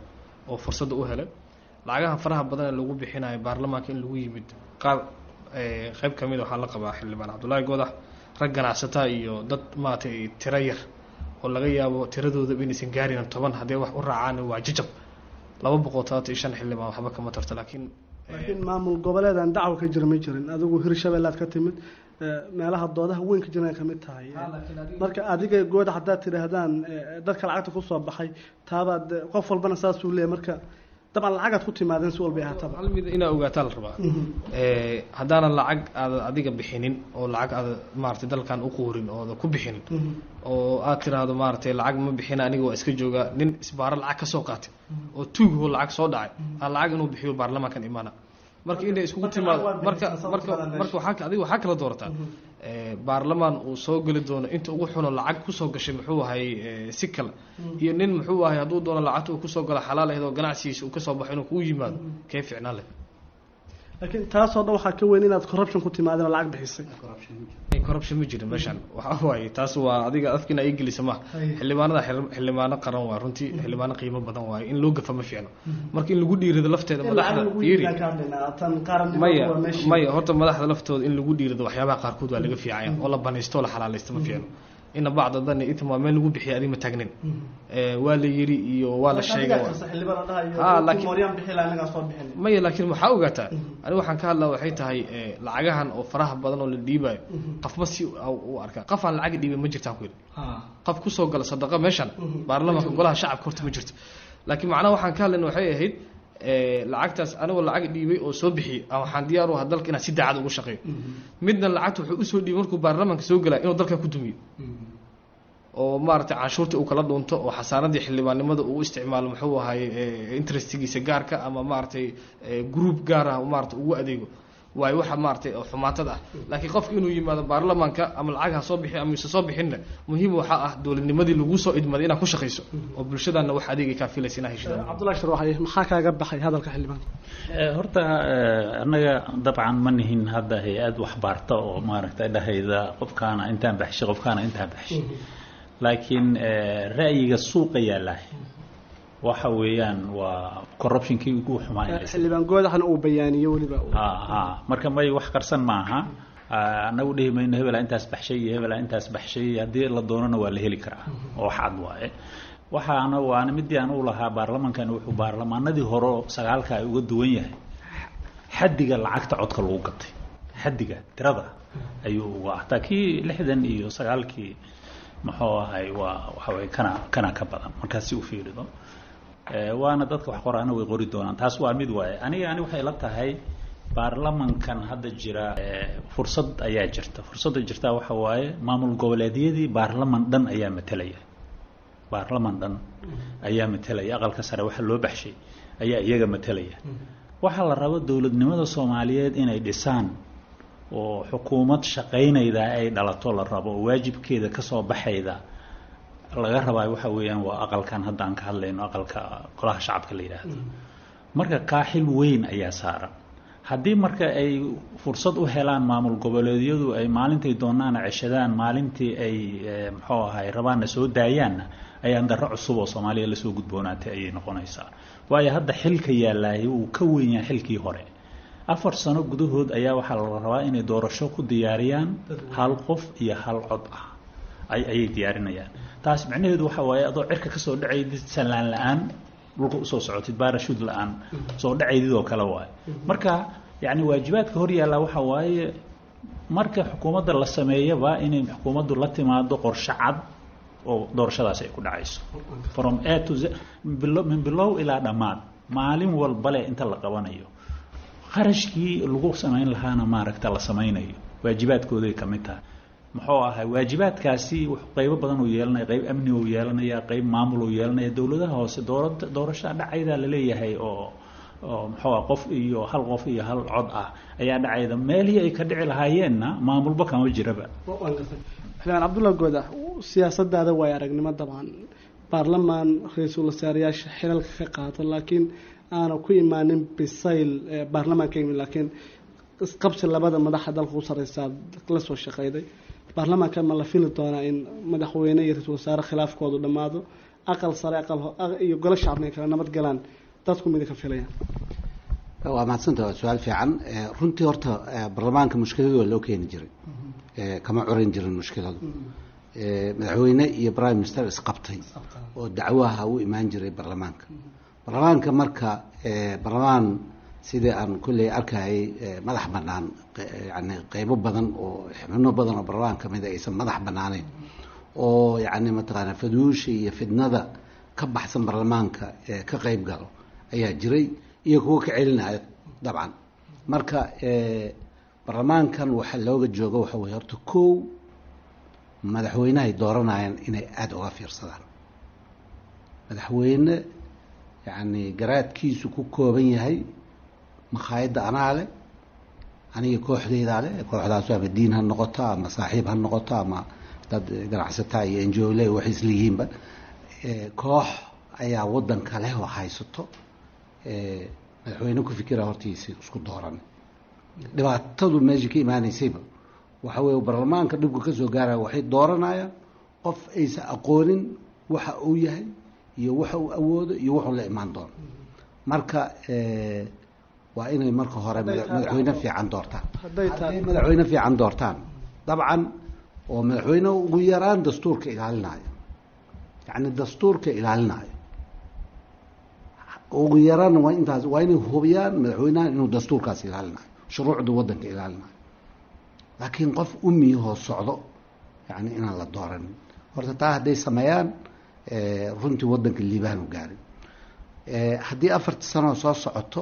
oo fursadda u helay lacagaha faraha badan ee lagu bixinayo baarlamaanka in lagu yimid qaar qeyb ka mid waxaa la qabaa xildhibaan cabdullaahi goodax rag ganacsataa iyo dad maaragtay tiro yar oo laga yaabo tiradoodaba inaysan gaarin toban haddii wax u raacaan waa jajab laba boqol todobaatan iyo shan xildhibaan waxba kama tarto laakiin laakiin maamul goboleedan dacwo ka jira ma jirin adigu hirshabeellaad ka timid meelaha doodaha weyn ka jiran ay kamid tahay marka adiga gooda haddaad tidhaahdaan dadka lacagta kusoo baxay taabaad qof walbana saasuu leeyahy marka dabcan lacagaad ku timaadeen si walba ahaataba hal mid inaa ogaataa la rabaa haddaanan lacag aada adiga bixinin oo lacag aada maaragtay dalkan u quurin ooda ku bixinin oo aad tiraahdo maaragtay lacag ma bixina aniga waa iska joogaa nin isbaaro lacag ka soo qaatay oo tuugho lacag soo dhacay aa lacag inuu bixiyo baarlamaankan imaana marka inay iskugu timaado marka marka marka waxaa adiga waxaa kala doorataa baarlamaan uu soo geli doono inta ugu xuno lacag kusoo gashay muxuu ahay si kale iyo nin muxuu ahay hadduu doono lacagta uu kusoo galo xalaal ahayd oo ganacsigiisa uu kasoo baxo inuu kugu yimaado kee ficnaan leh laakiin taasoo dhan waxaa ka weyn inaad corruption ku timaadeen oo lacag bixisay corruption ma jirin meeshaan waxa waaye taas waa adiga afkiina ay gelisa maha xildhibaanada xildhibaano qaran waa runtii xildhibaano qiimo badan waaye in loo gafa ma fiicno marka in lagu dhiirado lafteeda madaxda fiiri maya maya horta madaxda laftooda in lagu dhiirado waxyaabaha qaarkood waa laga fiicaya oo la banaysto oo la xalaalaysto ma fiicno ina bacda dani itm waa meel lagu bixiya adiga ma taagnin waa la yiri iyo waa la sheegay maya laakiin waxaa ogaataa aniga waxaan ka hadlaa waxay tahay lacagahan oo faraha badan oo la dhiibayo qafma si u arkaa qof aan lacag dhiibay ma jirtaan ku yidhi qof kusoo gala sadaqa meeshan baarlamaanka golaha shacabka horta ma jirto laakiin macnaha waxaan ka hadlayna waxay ahayd lacagtaas anigoo lacag dhiibay oo soo bixiyey waxaan diyaar u ahaa dalka inaan si daacad ugu shaqeeyo midna lacagta wuxuu usoo dhiibay markuu baarlamaanka soo galaya inuu dalka ku dumiyo oo maaragtay canshuurta uu kala dhuunto oo xasaaradii xildhibaannimada uu isticmaalo muxuu ahay interestigiisa gaarka ama maaragtay group gaar ah maarata ugu adeego waayo waxa maaragtay xumaatada ah laakiin qofka inuu yimaado baarlamaanka ama lacag ha soo bixi ama ise soo bixinna muhiim waxaa ah dowladnimadii lagu soo idmaday inaad ku shaqayso oo bulshadaana wax adeegay kaa filaysa inaa heshid cabdullahi sharwaxay maxaa kaaga baxay hadalka xildhibaanka horta annaga dabcan ma nihin hadda hay-ad waxbaarta oo maaragtay dhahayda qofkaana intaan baxshay qofkaana intaan baxshay laakiin ra'yiga suuqa yaalaah waxa weeyaan waa corruptionkii ugu xumaa xildhibaan goodaxna uu bayaaniyo weliba ha ha marka may wax qarsan maaha annagu dhihi mayno hebelaa intaas baxshay iyo hebelaa intaas baxshay haddii la doonana waa la heli karaa oo wax cad waaye waxaana waana midii aan u lahaa baarlamankan wuxuu baarlamaanadii hore sagaalka ay uga duwan yahay xaddiga lacagta codka lagu gatay xaddiga tirada ayuu uga hataa kii lixdan iyo sagaalkii muxuu ahay waa waxaweye kana kana ka badan markaas si u fiirido waana dadka wax qoraana way qori doonaan taas waa mid waaye aniga ani waxay la tahay baarlamankan hadda jira fursad ayaa jirta fursadda jirta waxa waaye maamul goboleedyadii baarlaman dhan ayaa matelaya baarlaman dhan ayaa matelaya aqalka sare waxa loo baxshay ayaa iyaga matelaya waxaa la rabo dowladnimada soomaaliyeed inay dhisaan oo xukuumad shaqaynayda ay dhalato la rabo oo waajibkeeda kasoo baxayda laga rabaa waxa weeyaan waa aqalkan hadda aan ka hadlayno aqalka golaha shacabka la yidhaahdo marka kaaxil weyn ayaa saaran haddii marka ay fursad u helaan maamul goboleedyadu ay maalintay doonaana ceshadaan maalintii ay muxuu ahay rabaanna soo daayaanna ayaan darro cusub oo soomaaliya lasoo gudboonaatay ayay noqonaysaa waayo hadda xilka yaalaayay wuu ka weyn yahay xilkii hore afar sano gudahood ayaa waxaa la rabaa inay doorasho ku diyaariyaan hal qof iyo hal cod ah ayay diyaarinayaan taas micnaheedu waxa waaye adoo cirka kasoo dhacaydid sallaan la-aan dhulka usoo socotid baarashuud la-aan soo dhacaydid oo kale waaye marka yacni waajibaadka hor yaallaa waxa waaye marka xukuumadda la sameeyaba inay xukuumaddu la timaado qorshe cad oo doorashadaas ay ku dhacayso from a to z min bilow ilaa dhammaad maalin walbale inta la qabanayo qarashkii lagu samayn lahaana maaragta la samaynayo waajibaadkooday ka mid tahay muxuu ahay waajibaadkaasi qeybo badan uu yeelanaya qeyb amni uu yeelanaya qeyb maamul uu yeelanaya dowladaha hoose doorada doorashaa dhacaydaa laleeyahay oo oo muxuu ah qof iyo hal qof iyo hal cod ah ayaa dhacayda meelihii ay ka dhici lahaayeenna maamulba kama jiraba xildhibaan cabdulla gooda siyaasadaada waay aragnimo dabcan baarlamaan ra-iisul wasaareyaasha xilalka ka qaato laakiin aana ku imaanin bisayl baarlamaanka yimid laakiin isqabsi labada madaxa dalka u sareysaa la soo shaqeyday baarlamaanka ma la fili doonaa in madaxweyne iyo ra-iisul wasaare khilaafkoodu dhammaado aqal sare aqal iyo golo shacabna ay kala nabad galaan dadku mida ka filayaan waa mahadsanta waa su-aal fiican runtii horta baarlamaanka mushkiladu waa loo keeni jiray kama coran jirin mushkiladu madaxweyne iyo prime minister isqabtay oo dacwaha u imaan jiray baarlamaanka baarlamaanka marka baarlamaan sidii aan kulley arkayay madax banaan yani qeybo badan oo xubno badan oo baarlamaan kamida aysan madax banaaneyn oo yani mataqaana faduusha iyo fidnada ka baxsan baarlamaanka ka qeyb galo ayaa jiray iyo kuwa ka celinaya dabcan marka baarlamaankan waxaa looga jooga waxa weye horta kow madaxweynehay dooranayaan inay aada uga fiirsadaan madaxweyne yacni garaadkiisu ku kooban yahay makhaayadda anaa leh aniga kooxdeydaa leh kooxdaasu ama diin ha noqoto ama saaxiib ha noqoto ama dad ganacsataa iyo enjole waxay isleeyihiinba koox ayaa waddanka leh oo haysato madaxweyne ku fikira hortiisi isku dooran dhibaatadu meesha ka imaaneysayba waxa weye baarlamaanka dhibka kasoo gaaraya waxay dooranayaan qof aysan aqoonin waxa uu yahay iyo waxa uu awoodo iyo wuxuu la imaan doono marka waa inay marka hore madaxweyne fiican doortaan hadday madaxweyne fiican doortaan dabcan oo madaxweyne ugu yaraan dastuurka ilaalinayo yacni dastuurka ilaalinayo ugu yaraan waa intaas waa inay hubiyaan madaxweynahan inuu dastuurkaas ilaalinayo shuruucda waddanka ilaalinayo laakiin qof umiyahoo socdo yani inaan la dooranin horta taa hadday sameeyaan runtii waddanka liibaan u gaarin haddii afarta sanoo soo socoto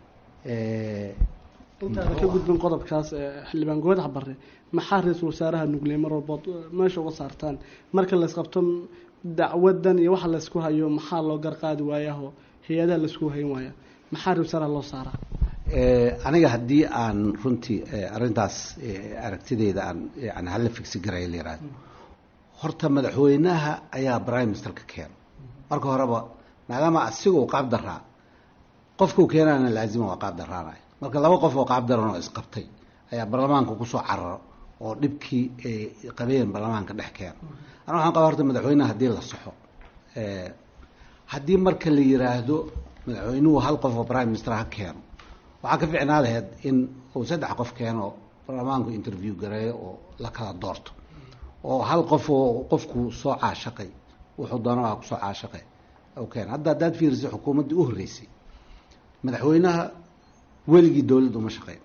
intaada ka gudbin qodobkaas xildhibaan goodax bare maxaa ra-iisul wasaaraha nugley mar walbood meesha uga saartaan marka laysqabto dacwadan iyo waxa laysku hayo maxaa loo garqaadi waayaho hay-adaha laysku hayn waaya maxaa ra-isul wasaaraha loo saaraa aniga haddii aan runtii arrintaas aragtideeda aan yani hala figsi garaya la yihahdo horta madaxweynaha ayaa prime ministerka keeno marka horeba maadaama asiga uu qaab daraa qofkuu keenana laazima waa qaab daraanaya marka laba qof oo qaab daran oo isqabtay ayaa baarlamaanka kusoo cararo oo dhibkii ay qabeen baarlamaanka dhex keeno ana waxaan qabaa horta madaxweynaha haddii la saxo haddii marka la yiraahdo madaxweynuhu hal qof oo prime minister ha keeno waxaa ka ficnaa laheyd in uu saddex qof keeno baarlamaanku interview gareeyo oo la kala doorto oo hal qof oo qofku soo caashaqay wuxuu doona waa kusoo caashaqay keeno hadda haddaad fiirisay xukuumaddii u horreysay madaxweynaha weligii dowladda uma shaqeyn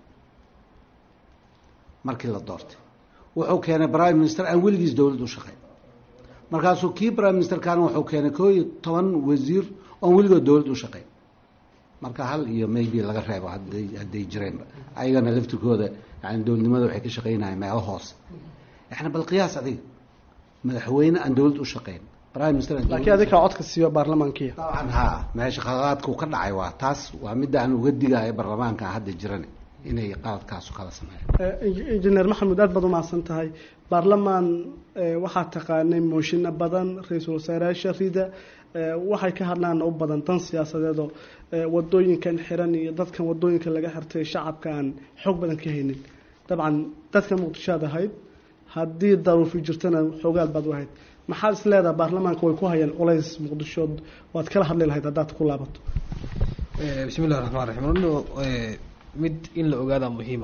markii la doortay wuxuu keenay prime minister aan weligiis dowladda u shaqeyn markaasuu kii prime ministerkana wuxuu keenay koo iyo toban wasiir oon weligood dowladda u shaqeyn marka hal iyo maybe laga reebo haday hadday jireenba ayagana laftirkooda yani dowladnimada waxay ka shaqeynayaan meelo hoose yani bal qiyaas adiga madaxweyne aan dowladd u shaqeyn prime minister laakiin adinkaa codka siiyo baarlamaankiya dabcan ha meesha khaladaadka uu ka dhacay waa taas waa midda aan uga digayo baarlamaanka hadda jiran inay qaladkaasu kala sameeyaan injineer maxamuud aad baad umahadsan tahay baarlamaan waxaa taqaanay mooshinno badan ra-iisul wasaarayaasha rida waxay ka hadlaan u badan dan siyaasadeedoo wadooyinkan xiran iyo dadkan wadooyinka laga xirtay shacabka aan xoog badan ka haynin dabcan dadka muqdishoad ahayd haddii daruufi jirtana xoogaal baad u ahayd maxaad is leedaha baarlamaanka way ku hayaan culays muqdishood waad kala hadli lahayd haddaad ku laabato bismi illahi raxmaan raxiim runno mid in la ogaadaa muhiima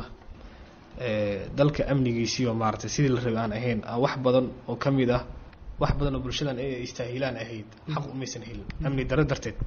dalka amnigiisiioo maaragtay sidii la rabay aan ahayn wax badan oo ka mid ah wax badan oo bulshadan ay istaahilaan ahayd xaq umaysan helin amni daro darteed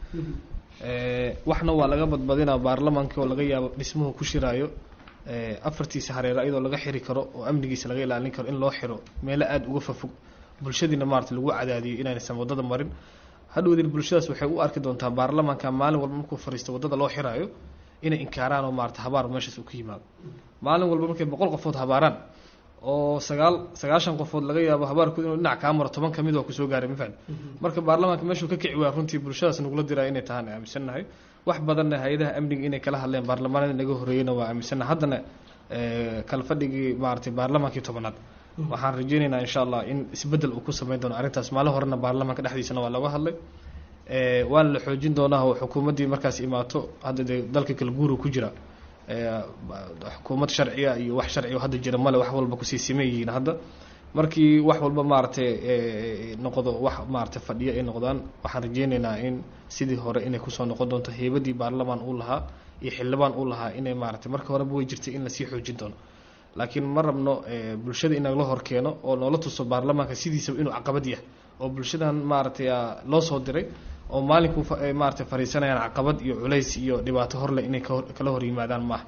waxna waa laga badbadinaa baarlamaanka oo laga yaabo dhismuhu ku shiraayo afartiisa hareero iyadoo laga xiri karo oo amnigiisa laga ilaalin karo in loo xiro meelo aada uga fafog bulshadiina maarata lagu cadaadiyo inaynaysan waddada marin hadhowdin bulshadaas waxay u arki doontaa baarlamaanka maalin walba markuu fariisto waddada loo xiraayo inay inkaaraan oo maarata habaar meeshaas uu ka yimaado maalin walba markay boqol qofood habaaraan oo sagaal sagaashan qofood laga yaabo habaarkood inuu dhinac kaa maro toban kamid oo kusoo gaaray mafaham marka baarlamaanka meeshuu ka kici waa runtii bulshadaas nagula diraa inay tahaan aaminsannahay wax badanna hay-adaha amniga inay kala hadleen baarlamaanada naga horreeyeyna waa aaminsannahay haddana kala fadhigii maaragtay baarlamaankii tobanaad waxaan rajeynaynaa insha allah in isbeddel uu ku sameyn doono arrintaas maalin horena baarlamaanka dhexdiisana waa looga hadlay waana la xoojin doonaa oo xukuumaddii markaas imaato hadda dee dalka kala guuru ku jira xukuumad sharciya iyo wax sharciya hadda jira male wax walba kusii siman yihiin hadda markii wax walba maaragtay noqdo wax maaragtay fadhiyo ay noqdaan waxaan rajeyneynaa in sidii hore inay kusoo noqon doonto heybadii baarlamaan uu lahaa iyo xildhibaan uu lahaa inay maaragtay marka horeba way jirtay in lasii xoojin doono laakiin ma rabno bulshada in nagala hor keeno oo noola tuso baarlamaanka sidiisaba inuu caqabad yahay oo bulshadan maaragtay loo soo diray oo maalinku maaragtay fariisanayaan caqabad iyo culays iyo dhibaato horleh inay kala hor yimaadaan maaha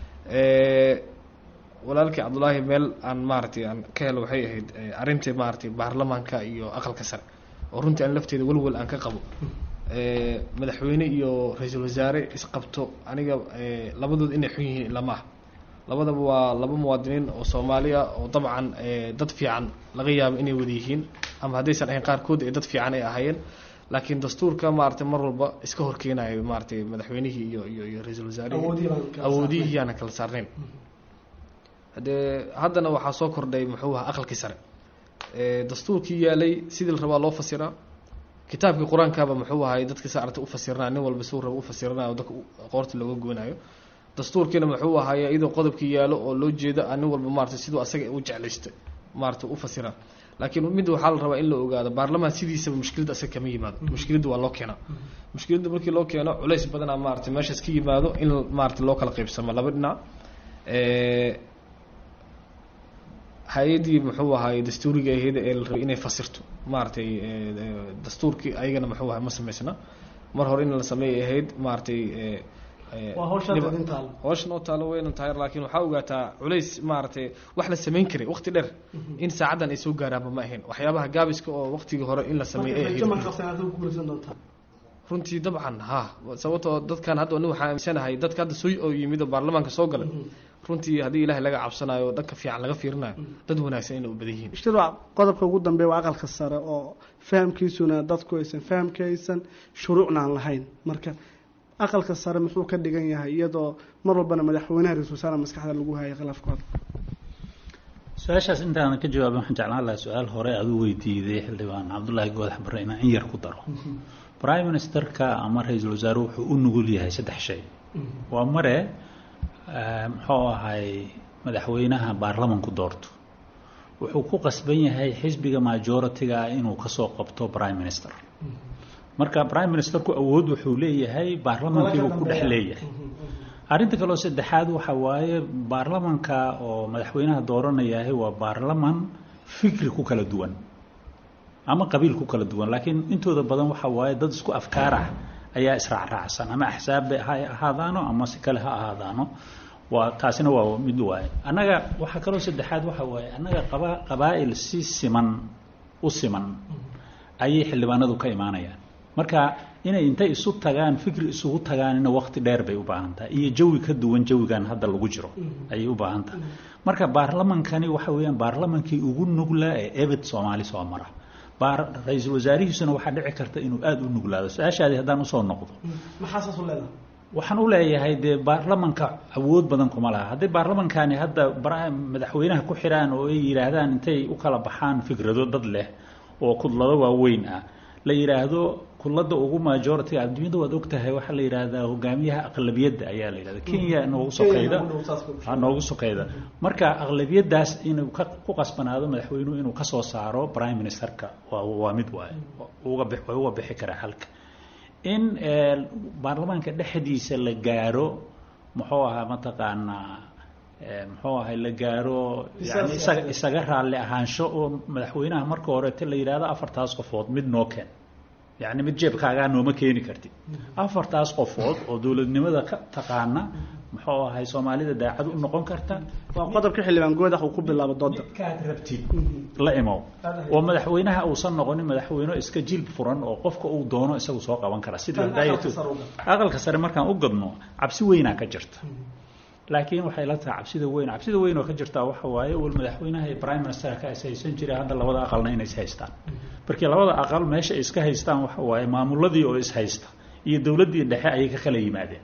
walaalkii cabdulaahi meel aan maaragtay aan ka helo waxay ahayd arrintii maaragtay baarlamaanka iyo aqalka sare oo runtii aan lafteeda welwel aan ka qabo madaxweyne iyo ra-iisul wasaare isqabto aniga labadood inay xun yihiin ilama ah labadaba waa laba muwaadiniin oo soomaaliya oo dabcan dad fiican laga yaabo inay wada yihiin ama haddaysan ahayn qaarkood ee dad fiican ay ahaayeen laakiin dastuurka maaragtay mar walba iska horkeenayo maaragtay madaxweynihii iyo iyo iyo ra-iisul wasaarihii awoodihii yaana kala saarnayn haddee haddana waxaa soo kordhay muxuu ahaa aqalkii sare dastuurkii yaalay sidii la rabaa loo fasiraa kitaabkii qur-aankaaba muxuu ahay dadka sa aragta ufasiranaya nin walba suu raba ufasiranayo dadka qoorta looga goonayo dastuurkiina muxuu ahaay iyadoo qodobkii yaalo oo loo jeedo nin walba maarata siduu asaga u jeclaystay maarata u fasira laakiin mid waxaa la rabaa in la ogaado baarlamaan sidiisaba mushkilada asaga kama yimaado mushkiladda waa loo keenaa mushkiladda markii loo keeno culays badanaa maarata meeshaas ka yimaado in maarata loo kala qaybsamo laba dhinac hay-addii muxuu ahaay dastuuriga ahayd ee la rabay inay fasirto maaragtay dastuurkii ayagana muxuu ahay ma samaysna mar hore in la sameeyay ahayd maaragtay hawshan oo taalo weynan tahay laakiin waxaa ogaataa culays maaragtay wax la samayn karay waqti dheer in saacaddan ay soo gaaraanba ma ahayn waxyaabaha gaabiska oo waqtigii hore in la sameeyay ay ahayd runtii dabcan ha sababtoo dadkan hadda nin waxaa aaminsanahay dadka hadda soo oo yimid oo baarlamaanka soo galay runtii haddii ilaahay laga cabsanayo oo dhanka fiican laga fiirinayo dad wanaagsan inay u badan yihiin ishtiraac qodobka ugu dambeeya waa aqalka sare oo fahamkiisuna dadku aysan fahamkaysan shuruucna aan lahayn marka aqalka sare muxuu ka dhigan yahay iyadoo mar walbana madaxweynaha ra-isul wasaare maskaxda lagu hayay khilaafkooda su-aashaas intaanan ka jawaabin waxaan jeclaan lahaa su-aal hore aad u weydiiday xildhibaan cabdullaahi goodax barre inaan in yar ku daro prime ministerka ama ra-iisul wasaare wuxuu u nugul yahay saddex shay waa mare muxuu ahay madaxweynaha baarlamanku doorto wuxuu ku qasban yahay xisbiga majority-ga ah inuu kasoo qabto prime minister marka prime ministerku awood wuxuu leeyahay baarlamankiibuu ku dhex leeyahay arrinta kaleo saddexaad waxa waaye baarlamanka oo madaxweynaha dooranayahay waa baarlaman fikri ku kala duwan ama qabiil ku kala duwan laakiin intooda badan waxa waaye dad isku afkaar ah ayaa israacraacsan ama axsaabba ha ahaadaano ama si kale ha ahaadaano waa taasina waa mid waaye annaga waxaa kaloo saddexaad waxa waaye annaga qaba qabaa'il si siman u siman ayay xildhibaanadu ka imaanayaan marka inay intay isu tagaan fikri isugu tagaanina waqti dheer bay u baahan tahay iyo jawi ka duwan jawigan hadda lagu jiro ayay u baahan tahay marka baarlamankani waxa weeyaan baarlamankii ugu nuglaa ee ebed soomaali soo mara ra-iisul wasaarihiisuna waxaa dhici karta inuu aada u nuglaado su-aashaadi haddaan usoo noqdo maxaa saas u leedahay waxaan u leeyahay dee baarlamanka awood badan kuma laha hadday baarlamankani hadda madaxweynaha ku xiraan oo ay yidhaahdaan intay u kala baxaan fikrado dad leh oo kudlado waaweyn ah la yidhaahdo kudlada ugu majority adduunyada waad ogtahay waxaa la yidhaahdaa hogaamiyaha aqlabiyadda ayaa la yidhahda kenya noogu sokeyda noogu sokeyda marka aqlabiyadaas inuu ku qasbanaado madaxweynuhu inuu kasoo saaro prime ministerka waa waa mid waaye uga way uga bixi karaa halka in baarlamaanka dhexdiisa la gaaro muxuu ahaa mataqaanaa muxuu ahay la gaaro yani isaga isaga raalli ahaansho oo madaxweynaha marka horeete la yidhaahdo afartaas qofood mid noo keen yacni mid jeebkaagaa nooma keeni kartid afartaas qofood oo dowladnimada ka taqaana muxuu ahay soomaalida daacad u noqon karta waa qodobka xildhibaan goodax uu ku bilaabo dooda midkaad rabtid la imow oo madaxweynaha uusan noqonin madaxweyne iska jilb furan oo qofka uu doono isagu soo qaban kara sida aqalka sare markaan u gadno cabsi weynaa ka jirta laakiin waxay la tahay cabsida weyn cabsida weyn oo ka jirtaa waxa waaye wal madaxweynaha iyo prime ministerka is haysan jiray hadda labada aqalna inay is haystaan markii labada aqal meesha ay iska haystaan waxa waaye maamuladii oo is haysta iyo dowladdii dhexe ayay ka kala yimaadeen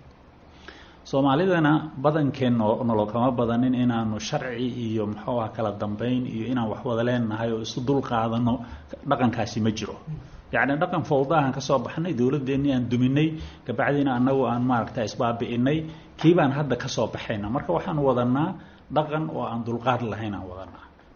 soomaalidana badankeen nolol kama badanin inaanu sharci iyo muxuu ah kala dambeyn iyo inaan wax wada leenahay oo isu dul qaadano dhaqankaasi ma jiro yacni dhaqan fawdaahan kasoo baxnay dowladeennii aan duminay kabacdiina annagu aan maaragta isbaabi'inay kii baan hadda kasoo baxayna marka waxaan wadanaa dhaqan oo aan dulqaad lahayn aan wadanaa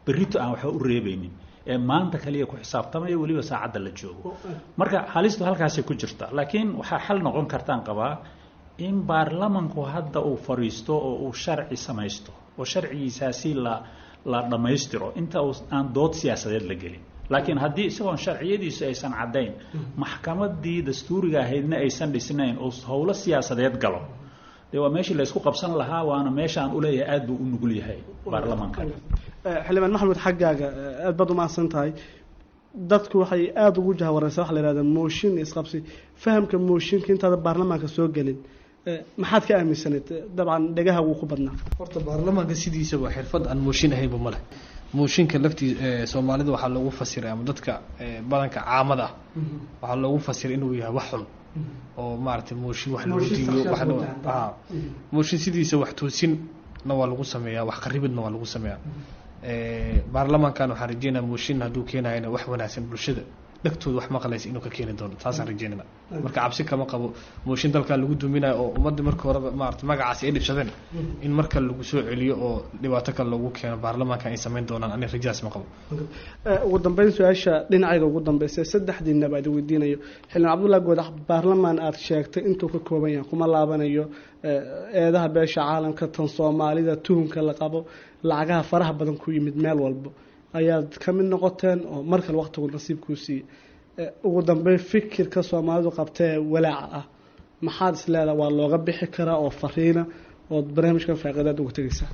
berrito aan waxba u reebaynin ee maanta kaliya ku xisaabtamaya weliba saacadda la joogo marka halistu halkaasay ku jirta laakiin waxaa xal noqon kartaan qabaa in baarlamanku hadda uu fadhiisto oo uu sharci samaysto oo sharcigiisaasi la la dhammaystiro inta aan dood siyaasadeed la gelin laakiin haddii isagoon sharciyadiisu aysan caddayn maxkamadii dastuuriga ahaydna aysan dhisnayn oo howlo siyaasadeed galo dee waa meeshii laysku qabsan lahaa waana meeshaan uleeyahay aad buu u nugul yahay baarlamanka xildhibaan maxamed xaggaaga aad baad umahadsan tahay dadku waxay aada ugu jahwareysa waxa la yihahda mooshin isqabsi fahamka mooshinka intaada baarlamaanka soo gelin maxaad ka aaminsanayd dabcan dhegaha wuu ku badnaa horta baarlamaanka sidiisaba xirfad aan mooshin ahaynba ma leh mooshinka laftii soomaalida waxaa loogu fasiray ama dadka badanka caamada ah waxaa loogu fasiray inuu yahay wax xun oo maaragtay mooshin wax loo diiyo wax mooshin sidiisa wax toosinna waa lagu sameeyaa wax qaribidna waa lagu sameeyaa baarlamaankan waxaan rajeynaa mooshin hadduu keenayana wax wanaagsan bulshada dhegtooda wax maqlaysa inuu ka keeni doono taasaan rajeynana marka cabsi kama qabo mooshin dalkaa lagu duminayo oo ummadda marka horeba maarata magacaasi ay dhibsadeen in marka lagu soo celiyo oo dhibaato kale loogu keeno baarlamaankan ay samayn doonaan ani rajaas ma qabo ugu dambeyn su-aasha dhinacayga ugu dambeysa saddexdiinaba ad weydiinayo xildhibaan cabdullahi goodax baarlamaan aada sheegtay intuu ka kooban yahay kuma laabanayo eedaha beesha caalamka tan soomaalida tuhunka la qabo lacagaha faraha badan ku yimid meel walba ayaad ka mid noqoteen oo mar kale waqtigu nasiib kuu siiyey ugu dambeyn fikirka soomaalidu qabtee walaaca ah maxaad is leedaha waa looga bixi karaa oo fariina ood barnaamijkan faaqidaad uga tegeysaa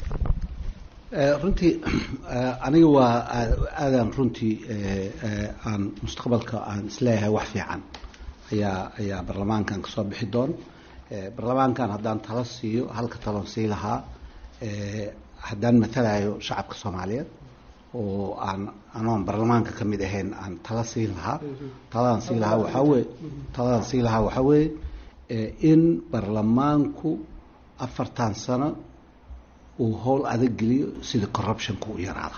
runtii aniga waa aadaan runtii aan mustaqbalka aan isleeyahay wax fiican ayaa ayaa baarlamaankan kasoo bixi doon baarlamaankan haddaan talo siiyo halka talon sii lahaa haddaan matalayo shacabka soomaaliyeed oo aan anoon baarlamaanka ka mid ahayn aan tala siin lahaa taladaan sii lahaa waxaa weye taladaan sii lahaa waxaa weeye in baarlamaanku afartan sano uu howl adag geliyo sida corruptionka u yaraada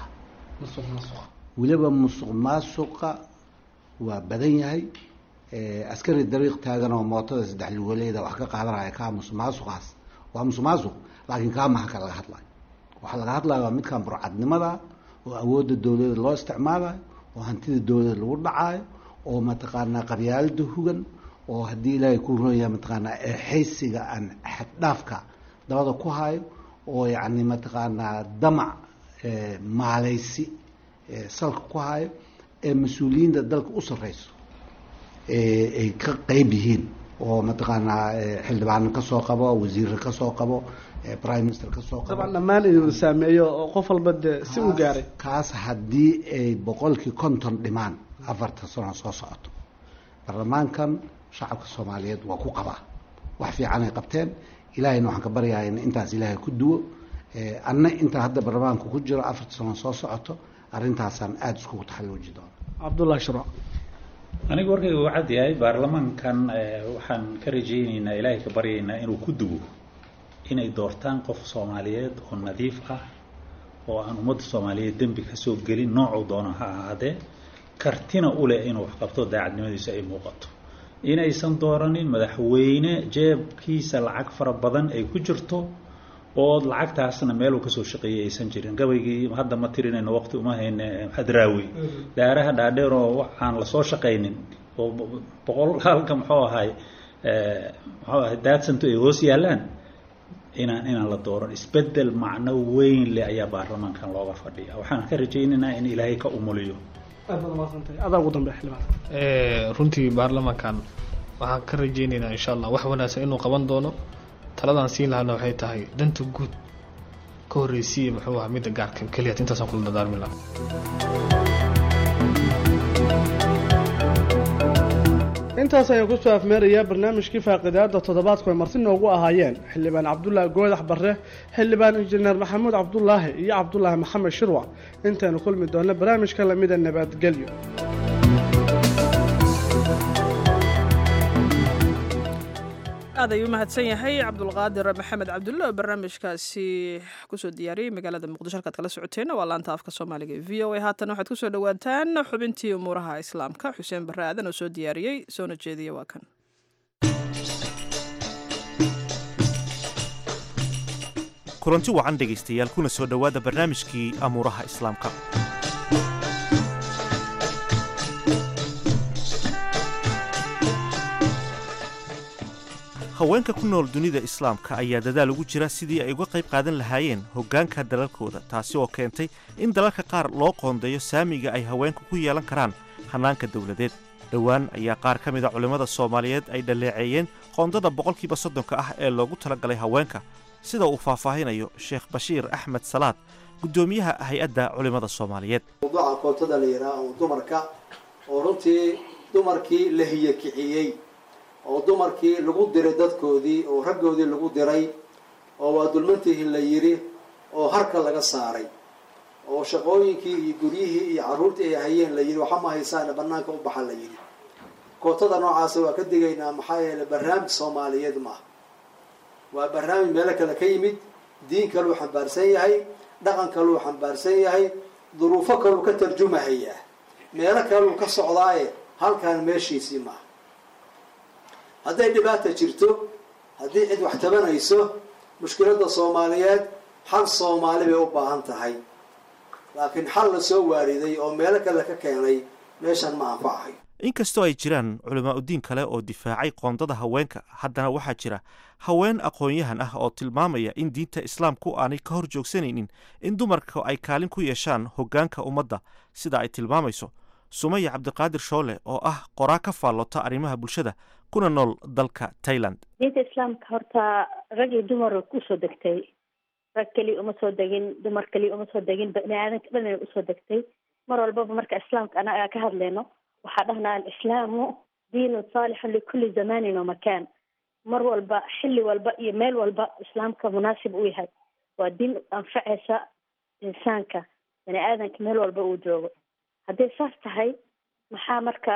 weliba musuq maasuqa waa badan yahay askari dariiq taagan oo mootada saddex lugoleeda wax ka qaadanaya kaa musuq maasuqaas waa musuq maasuq laakiin kaa maha ka laga hadlayo waxaa laga hadlaya waa midkan burcadnimada oo awoodda dowladda loo isticmaalayo oo hantida dowladda lagu dhacaayo oo mataqaanaa qabyaalada hugan oo haddii ilaahay ku roonyahay mataqaanaa eexaysiga aan xaddhaafka dabada ku hayo oo yacni mataqaanaa damac maalaysi salka ku hayo ee mas-uuliyiinta dalka u sarreyso ay ka qeyb yihiin oo mataqaanaa xildhibaano kasoo qabo wasiirra kasoo qabo prime minister kasoo qabo dabcan dhammaan inuu saameeyo oo qof walba dee si u gaaray kaas haddii ay boqolkii konton dhimaan afartan sano soo socoto baarlamaankan shacabka soomaaliyeed waa ku qabaa wax fiican ay qabteen ilaahayna waxaan ka baryahay in intaas ilaahay ku duwo anna inta hadda baarlamaanka ku jiro afartan sano soo socoto arrintaasaan aada iskugu taxalluuji doono cabdullahi shuraac aniga warkayga uu cad yahay baarlamaankan waxaan ka rajayneynaa ilaahay ka baryaynaa inuu ku duwo inay doortaan qof soomaaliyeed oo nadiif ah oo aan ummadda soomaaliyeed dembi kasoo gelin noocuu doono ha ahaadee kartina u leh inuu wax qabto daacadnimadiisa ay muuqato inaysan dooranin madaxweyne jeebkiisa lacag fara badan ay ku jirto oo lacagtaasna meeluu kasoo shaqeeyay aysan jirin gabaygii hadda ma tirinayno waqti uma hayne hadraawi daaraha dhaadheer oo waxaan lasoo shaqaynin oo boqol halka muxuu ahay muxuu ahay daadsanto ay hoos yaallaan inaan inaan la dooran isbedel macno weyn leh ayaa baarlamaankan looga fadhiya waxaan ka rajaynaynaa in ilaahay ka umuliyo adaa ugu dambe xildhibaan runtii baarlamaankan waxaan ka rajeyneynaa insha allah wax wanaagsan inuu qaban doono taladaan siin lahana waxay tahay danta guud ka horreysiiya muxuu ahaa midda gaarka keliya intaasaan kula dadaarmi lahaa intaas ayaan kusoo afmeerayaa barnaamijkii faaqidaada toddobaadku ay marti noogu ahaayeen xildhibaan cabdulaahi goodax barre xildhibaan injineer maxamuud cabdulaahi iyo cabdulaahi maxamed shirwac intaynu kulmi doonno barnaamijka lamida nabadgelyo aad ayuu mahadsan yahay cabdulqaadir maxamed cabdulle oo barnaamijkaasi kusoo diyaariyey magaalada muqdisho halkaad kala socoteenna waa laanta afka soomaaliga e v o a haatan waxaad kusoo dhawaataan xubintii umuuraha islaamka xuseen barre aadan oo soo diyaariyey soona jeediya waa kan kulanti wacan dhegaystayaal kuna soo dhowaada barnaamijkii amuuraha islaamka haweenka ku nool dunida islaamka ayaa dadaal ugu jira sidii ay uga qayb qaadan lahaayeen hoggaanka dalalkooda taasi oo keentay in dalalka qaar loo qoondeeyo saamiga ay haweenku ku yeelan karaan hannaanka dowladeed dhowaan ayaa qaar ka mid a culimmada soomaaliyeed ay dhaleeceeyeen qoondada boqolkiiba soddonka ah ee loogu talagalay haweenka sida uu faahfaahinayo sheekh bashiir axmed salaad guddoomiyaha hay-adda culimmada soomaaliyeed mawduuca koontada la yidhaah oo dumarka oo runtii dumarkii la hiyakiciyey oo dumarkii lagu diray dadkoodii oo raggoodii lagu diray oo waa dulmantihi la yidhi oo harka laga saaray oo shaqooyinkii iyo guryihii iyo carruurtii ay hayeen la yidhi waxa ma haysaana bannaanka u baxa la yidhi kootada noocaasa waa ka digaynaa maxaa yeeley barnaamij soomaaliyeed maaha waa barnaamij meelo kale ka yimid diin kaluu xambaarsan yahay dhaqan kaluu xambaarsan yahay duruufo kaluu ka tarjumahayaa meelo kaluu ka socdaaye halkaan meeshiisii maaha hadday dhibaata jirto haddii cid wax tabanayso mushkiladda soomaaliyeed xal soomaali bay u baahan tahay laakiin xal la soo waariday oo meelo kale ka keenay meeshan ma anfacahay inkastoo ay jiraan culamaa udiin kale oo difaacay qoondada haweenka haddana waxaa jira haween aqoon-yahan ah oo tilmaamaya in diinta islaamku aanay ka hor joogsanaynin in dumarka ay kaalin ku yeeshaan hoggaanka ummadda sida ay tilmaamayso sumaya cabdiqaadir shoole oo ah qoraa ka faallota arrimaha bulshada kuna nool dalka tailand diinta islaamka horta rag iyo dumar kusoo degtay rag keliya uma soo degin dumar keliya uma soo degin bani aadanka dhan usoo degtay mar walbaba marka islaamka anaga ka hadlayno waxaa dhahnaa alislaamu diinun saalixun likulli zamanin wa makaan mar walba xilli walba iyo meel walba islaamka munaasib u yahay waa diin anfacaysa insaanka bani aadanka meel walba uu joogo hadday saas tahay maxaa marka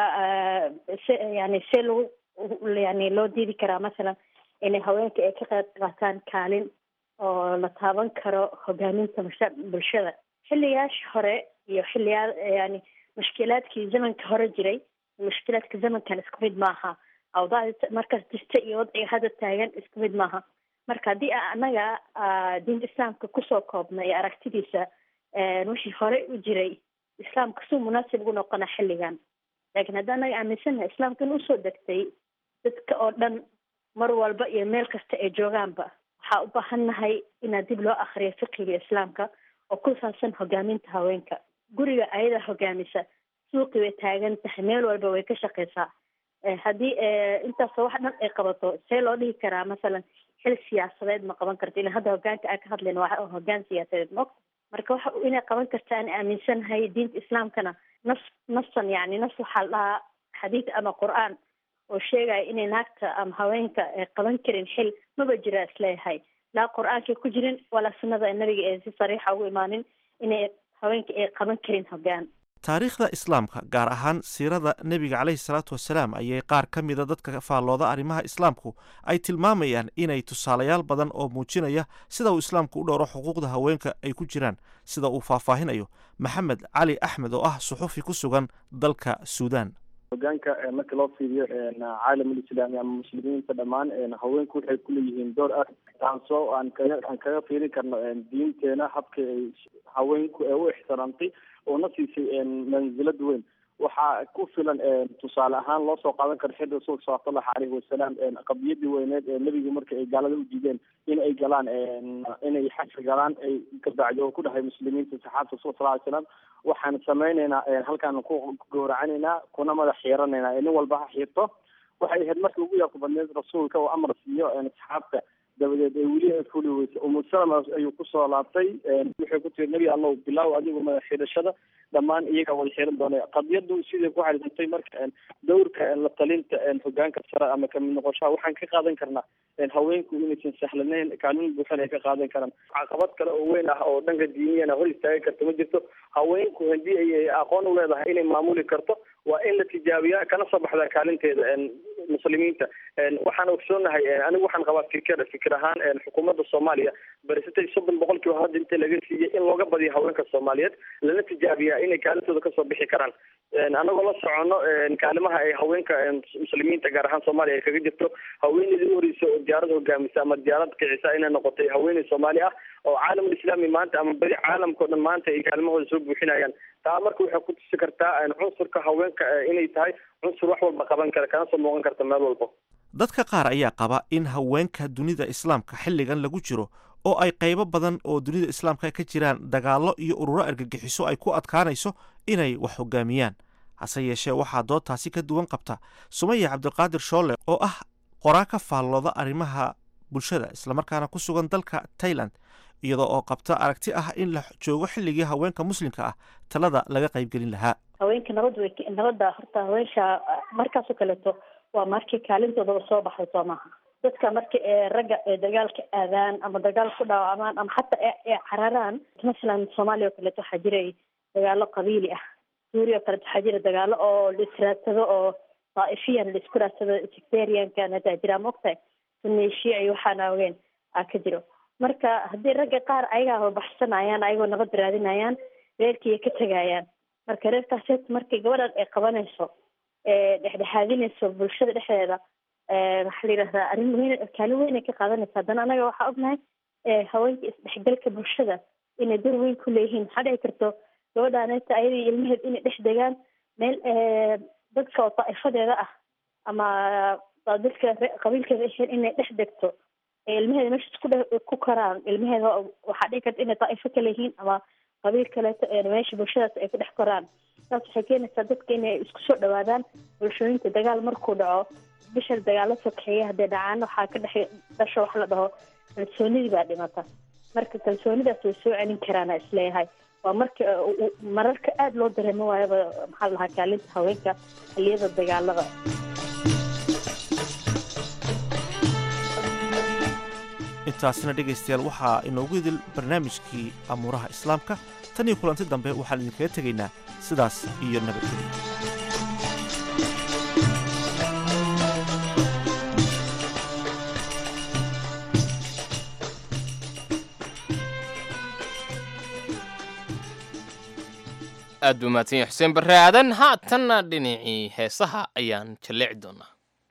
se yani see lagu yani loo diidi karaa masalan inay haweenka ay ka qayb qaataan kaalin oo la taaban karo hogaaminta musha bulshada xilliyaasha hore iyo xilliyaa yani mushkilaadkii zamanka hore jiray mushkilaadka zamankan isku mid maaha awdaacda markaas jirta iyo wadciga hadda taagan isku mid maaha marka haddii anaga diinta islaamka kusoo koobna iyo aragtidiisa wixii hore u jiray islaamka suu munaasib ugu noqona xilligan laakiin hadda anaga aaminsannahay islaamkan usoo degtay dadka oo dhan mar walba iyo meel kasta ay joogaanba waxaa u baahannahay inaa dib loo akriyo fiqiga islaamka oo ku saabsan hogaaminta haweenka guriga ayada hogaamisa suuqii way taagan tahay meel walba way ka shaqeysaa haddii intaasoo wax dhan ay qabato see loo dhihi karaa masalan xil siyaasadeed ma qaban karto ila hadda hogaanka aan ka hadlayno waa hogaan siyaasadeed ma ogta marka waxa inay qaban karta aan aaminsanahay diinta islaamkana nas nasan yani nas waxaa la dhahaa xadiid ama qur-aan oo sheegaya inay naagta ama haweenka ay qaban karin xil maba jira isleeyahay laa qur-aankay ku jirin walaa sunnada nabiga ee si sariixa ugu imaanin inay haweenka ay qaban karin hogaan taariikhda islaamka gaar ahaan siirada nebiga caleyhi salaatu wasalaam ayay qaar ka mida dadka faallooda arrimaha islaamku ay tilmaamayaan inay tusaalayaal badan oo muujinaya sida uu islaamku u dhowro xuquuqda haweenka ay ku jiraan sida uu faahfaahinayo maxamed cali axmed oo ah suxufi ku sugan dalka suudaan hogaanka marka loo fiiriyo caalamul islaami ama muslimiinta dhammaan haweenku waxay kuleeyihiin door ah taasoo aan kaga aan kaga fiirin karno diinteena habka ay haweenku ee u ixtiraamtay oo na siisay mansilad weyn waxaa ku filan tusaale ahaan loo soo qaadan karo xil rasuulka salawatullahi caleyhi wasalaam qadiyadii weyneed ee nebiga marka ay gaalada u diideen in ay galaan inay xaji galaan ay kabacdi oo ku dhahay muslimiinta saxaabta rasulka sal ly slam waxaan samaynaynaa halkaan ku gowracanaynaa kuna madax xiiranaynaa nin walba ha xiirto waxay ahayd markii ugu yaabka badneed rasuulka oo amar siiyo asxaabta dabadeed ee weli ay fuli weysay umu salama ayuu kusoo laabtay waxay ku tiri nebi allow bilaaw adigu madax xidhashada dhammaan iyagaa wada xiran doona qadiyadu siday ku xariisantay marka dowrka la talinta hogaanka sare ama kamid noqoshaha waxaan ka qaadan karnaa haweenku inaysan sahlaneyn kaalin buuxan ay ka qaadan karaan caqabad kale oo weyn ah oo dhanka diiniyana hor istaagi karta ma jirto haweenku haddii ay aqoon u leedahay inay maamuli karto waa in la tijaabiyaa kana soo baxdaa kaalinteeda muslimiinta waxaan ogsoonahay anigu waxaan qabaa fikir fikir ahaan xukuumadda soomaaliya barisatay soddon boqolkiiba hadda inta laga siiyey in looga badiyo haweenka soomaaliyeed lana tijaabiyaa inay kaalintooda kasoo bixi karaan anagoo la socono kaalimaha ay haweenka muslimiinta gaar ahaan soomaaliya ay kaga jirto haweeneydii u horeysa oo diyaarad hogaamisa ama diyaarad kicisa inay noqotay haweeney soomaali ah oo caalamul islaami maanta ama badi caalamka o dhan maanta ay kaalmahooda soo buuxinayaan taa marka waxay ku tusi kartaa cunsurka haweenka inay tahay cunsur wax walba qaban kara kana soo muuqan karta meel walba dadka qaar ayaa qaba in haweenka dunida islaamka xilligan lagu jiro oo ay qaybo badan oo dunida islaamka ka jiraan dagaallo iyo ururo argagixiso ay ku adkaanayso inay wax hogaamiyaan hase yeeshee waxaa doodtaasi ka duwan qabta sumaya cabdiqaadir shoole oo ah qoraa ka faallooda arrimaha bulshada islamarkaana ku sugan dalka tailand iyadoo oo qabta aragti ah in la joogo xilligii haweenka muslimka ah talada laga qaybgelin lahaa haweenka nabad way nabadda horta haweenka markaasoo kaleeto waa markii kaalintoodaba soo baxday soo maaha dadka marka ee ragga ee dagaalka aadaan ama dagaal ku dhaawamaan ama xataa ee cararaan masalan soomaaliya oo kaleeto waxaa jiray dagaalo qabiili ah suuriya oo kaleeto waxaa jira dagaalo oo la israadsado oo daa'ifiyan la isku raadsado sectariankan hadaa jira maogtahay sunni shiici waxaana ogeen aa ka jiro marka haddii ragga qaar ayagaa horbaxsanayaan ayagoo nabad raadinayaan reerkiiya ka tegayaan marka reerkaas markay gabadhan ay qabanayso dhexdhexaadinayso bulshada dhexdeeda waxaa la yidhahdaa arrin weyn kaalin weyn ay ka qaadanaysa haddana anaga waxaa ognahay haweenka isdhexgalka bulshada inay door weyn ku leeyihiin waxaa dhici karto gabadhaaneta ayadii ilmaheed inay dhex degaan meel dadka oo daa'ifadeeda ah ama dadka qabiilkeeda aheen inay dhex degto ilmaheeda meeshaas ku ku koraan ilmaheeda waxaa dhici karta inay daa'ifo kale yihiin ama qabiil kaleeto meesha bulshadaas ay ku dhex koraan saas waxay keenaysaa dadka inay isku soo dhawaadaan bulshooyinka dagaal markuu dhaco bisha dagaalo sokeeya haddee dhacaan waxaa ka dhex dhasho wax la dhaho kalsoonidii baa dhimata marka kalsoonidaas way soo celin karaana isleeyahay waa marka mararka aada loo dareemo waayaba maxaa la dhahaa kaalinta haweenka xilliyada dagaalada intaasina dhegaystayaal waxaa inoogu idil barnaamijkii amuuraha islaamka tan iyo kulanti dambe waxaan idinkaga tegaynaa sidaas iyo nabadgelyo aad buu mahadsan yahay xuseen barre aadan haatanna dhinacii heesaha ayaan jalleeci doonaa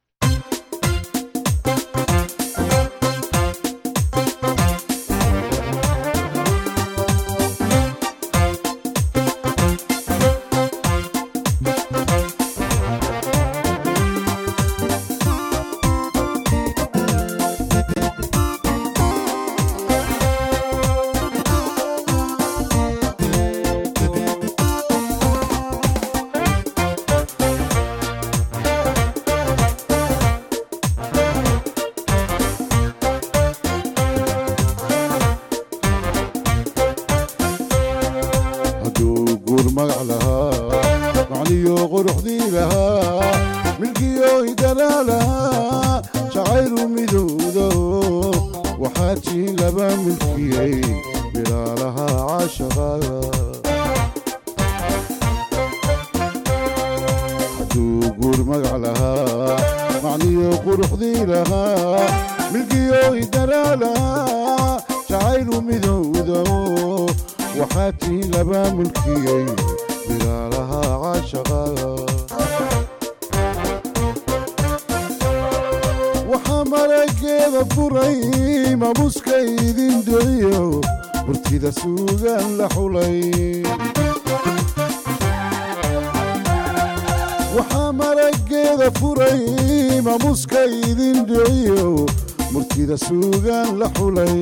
waxaa marageeda furay mamuska idin dhiciyo murtida suugaan la xulay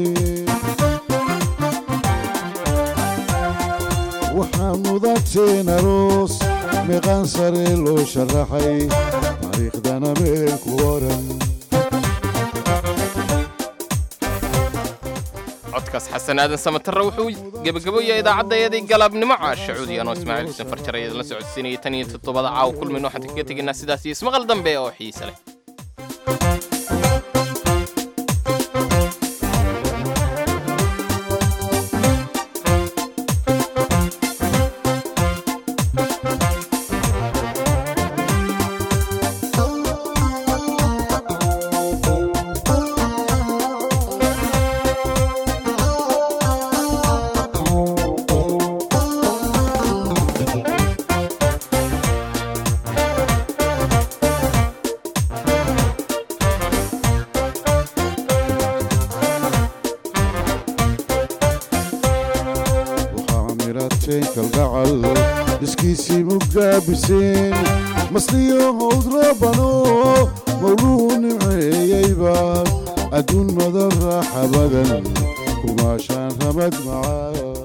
waxaa mudateen aroos meeqaan sare loo sharaxay taariikhdana meel ku oran codkaas xasan aadan samatarre wuxuu gebagaboyahay idaacaddaeedii galabnimo caasha cuudiyan oo ismaaciil xuseen farjar ayada la socodsiinayay tan iyo toddobada caawa kulmin waxaan kaga tegaynaa sidaas iyo ismaqal dambe oo xiise leh maaskiisii mugaabiseen masliyo howd rabano mawluu nimceeyeybaad adduun madan raaxa badan kumaashaan ramad macaa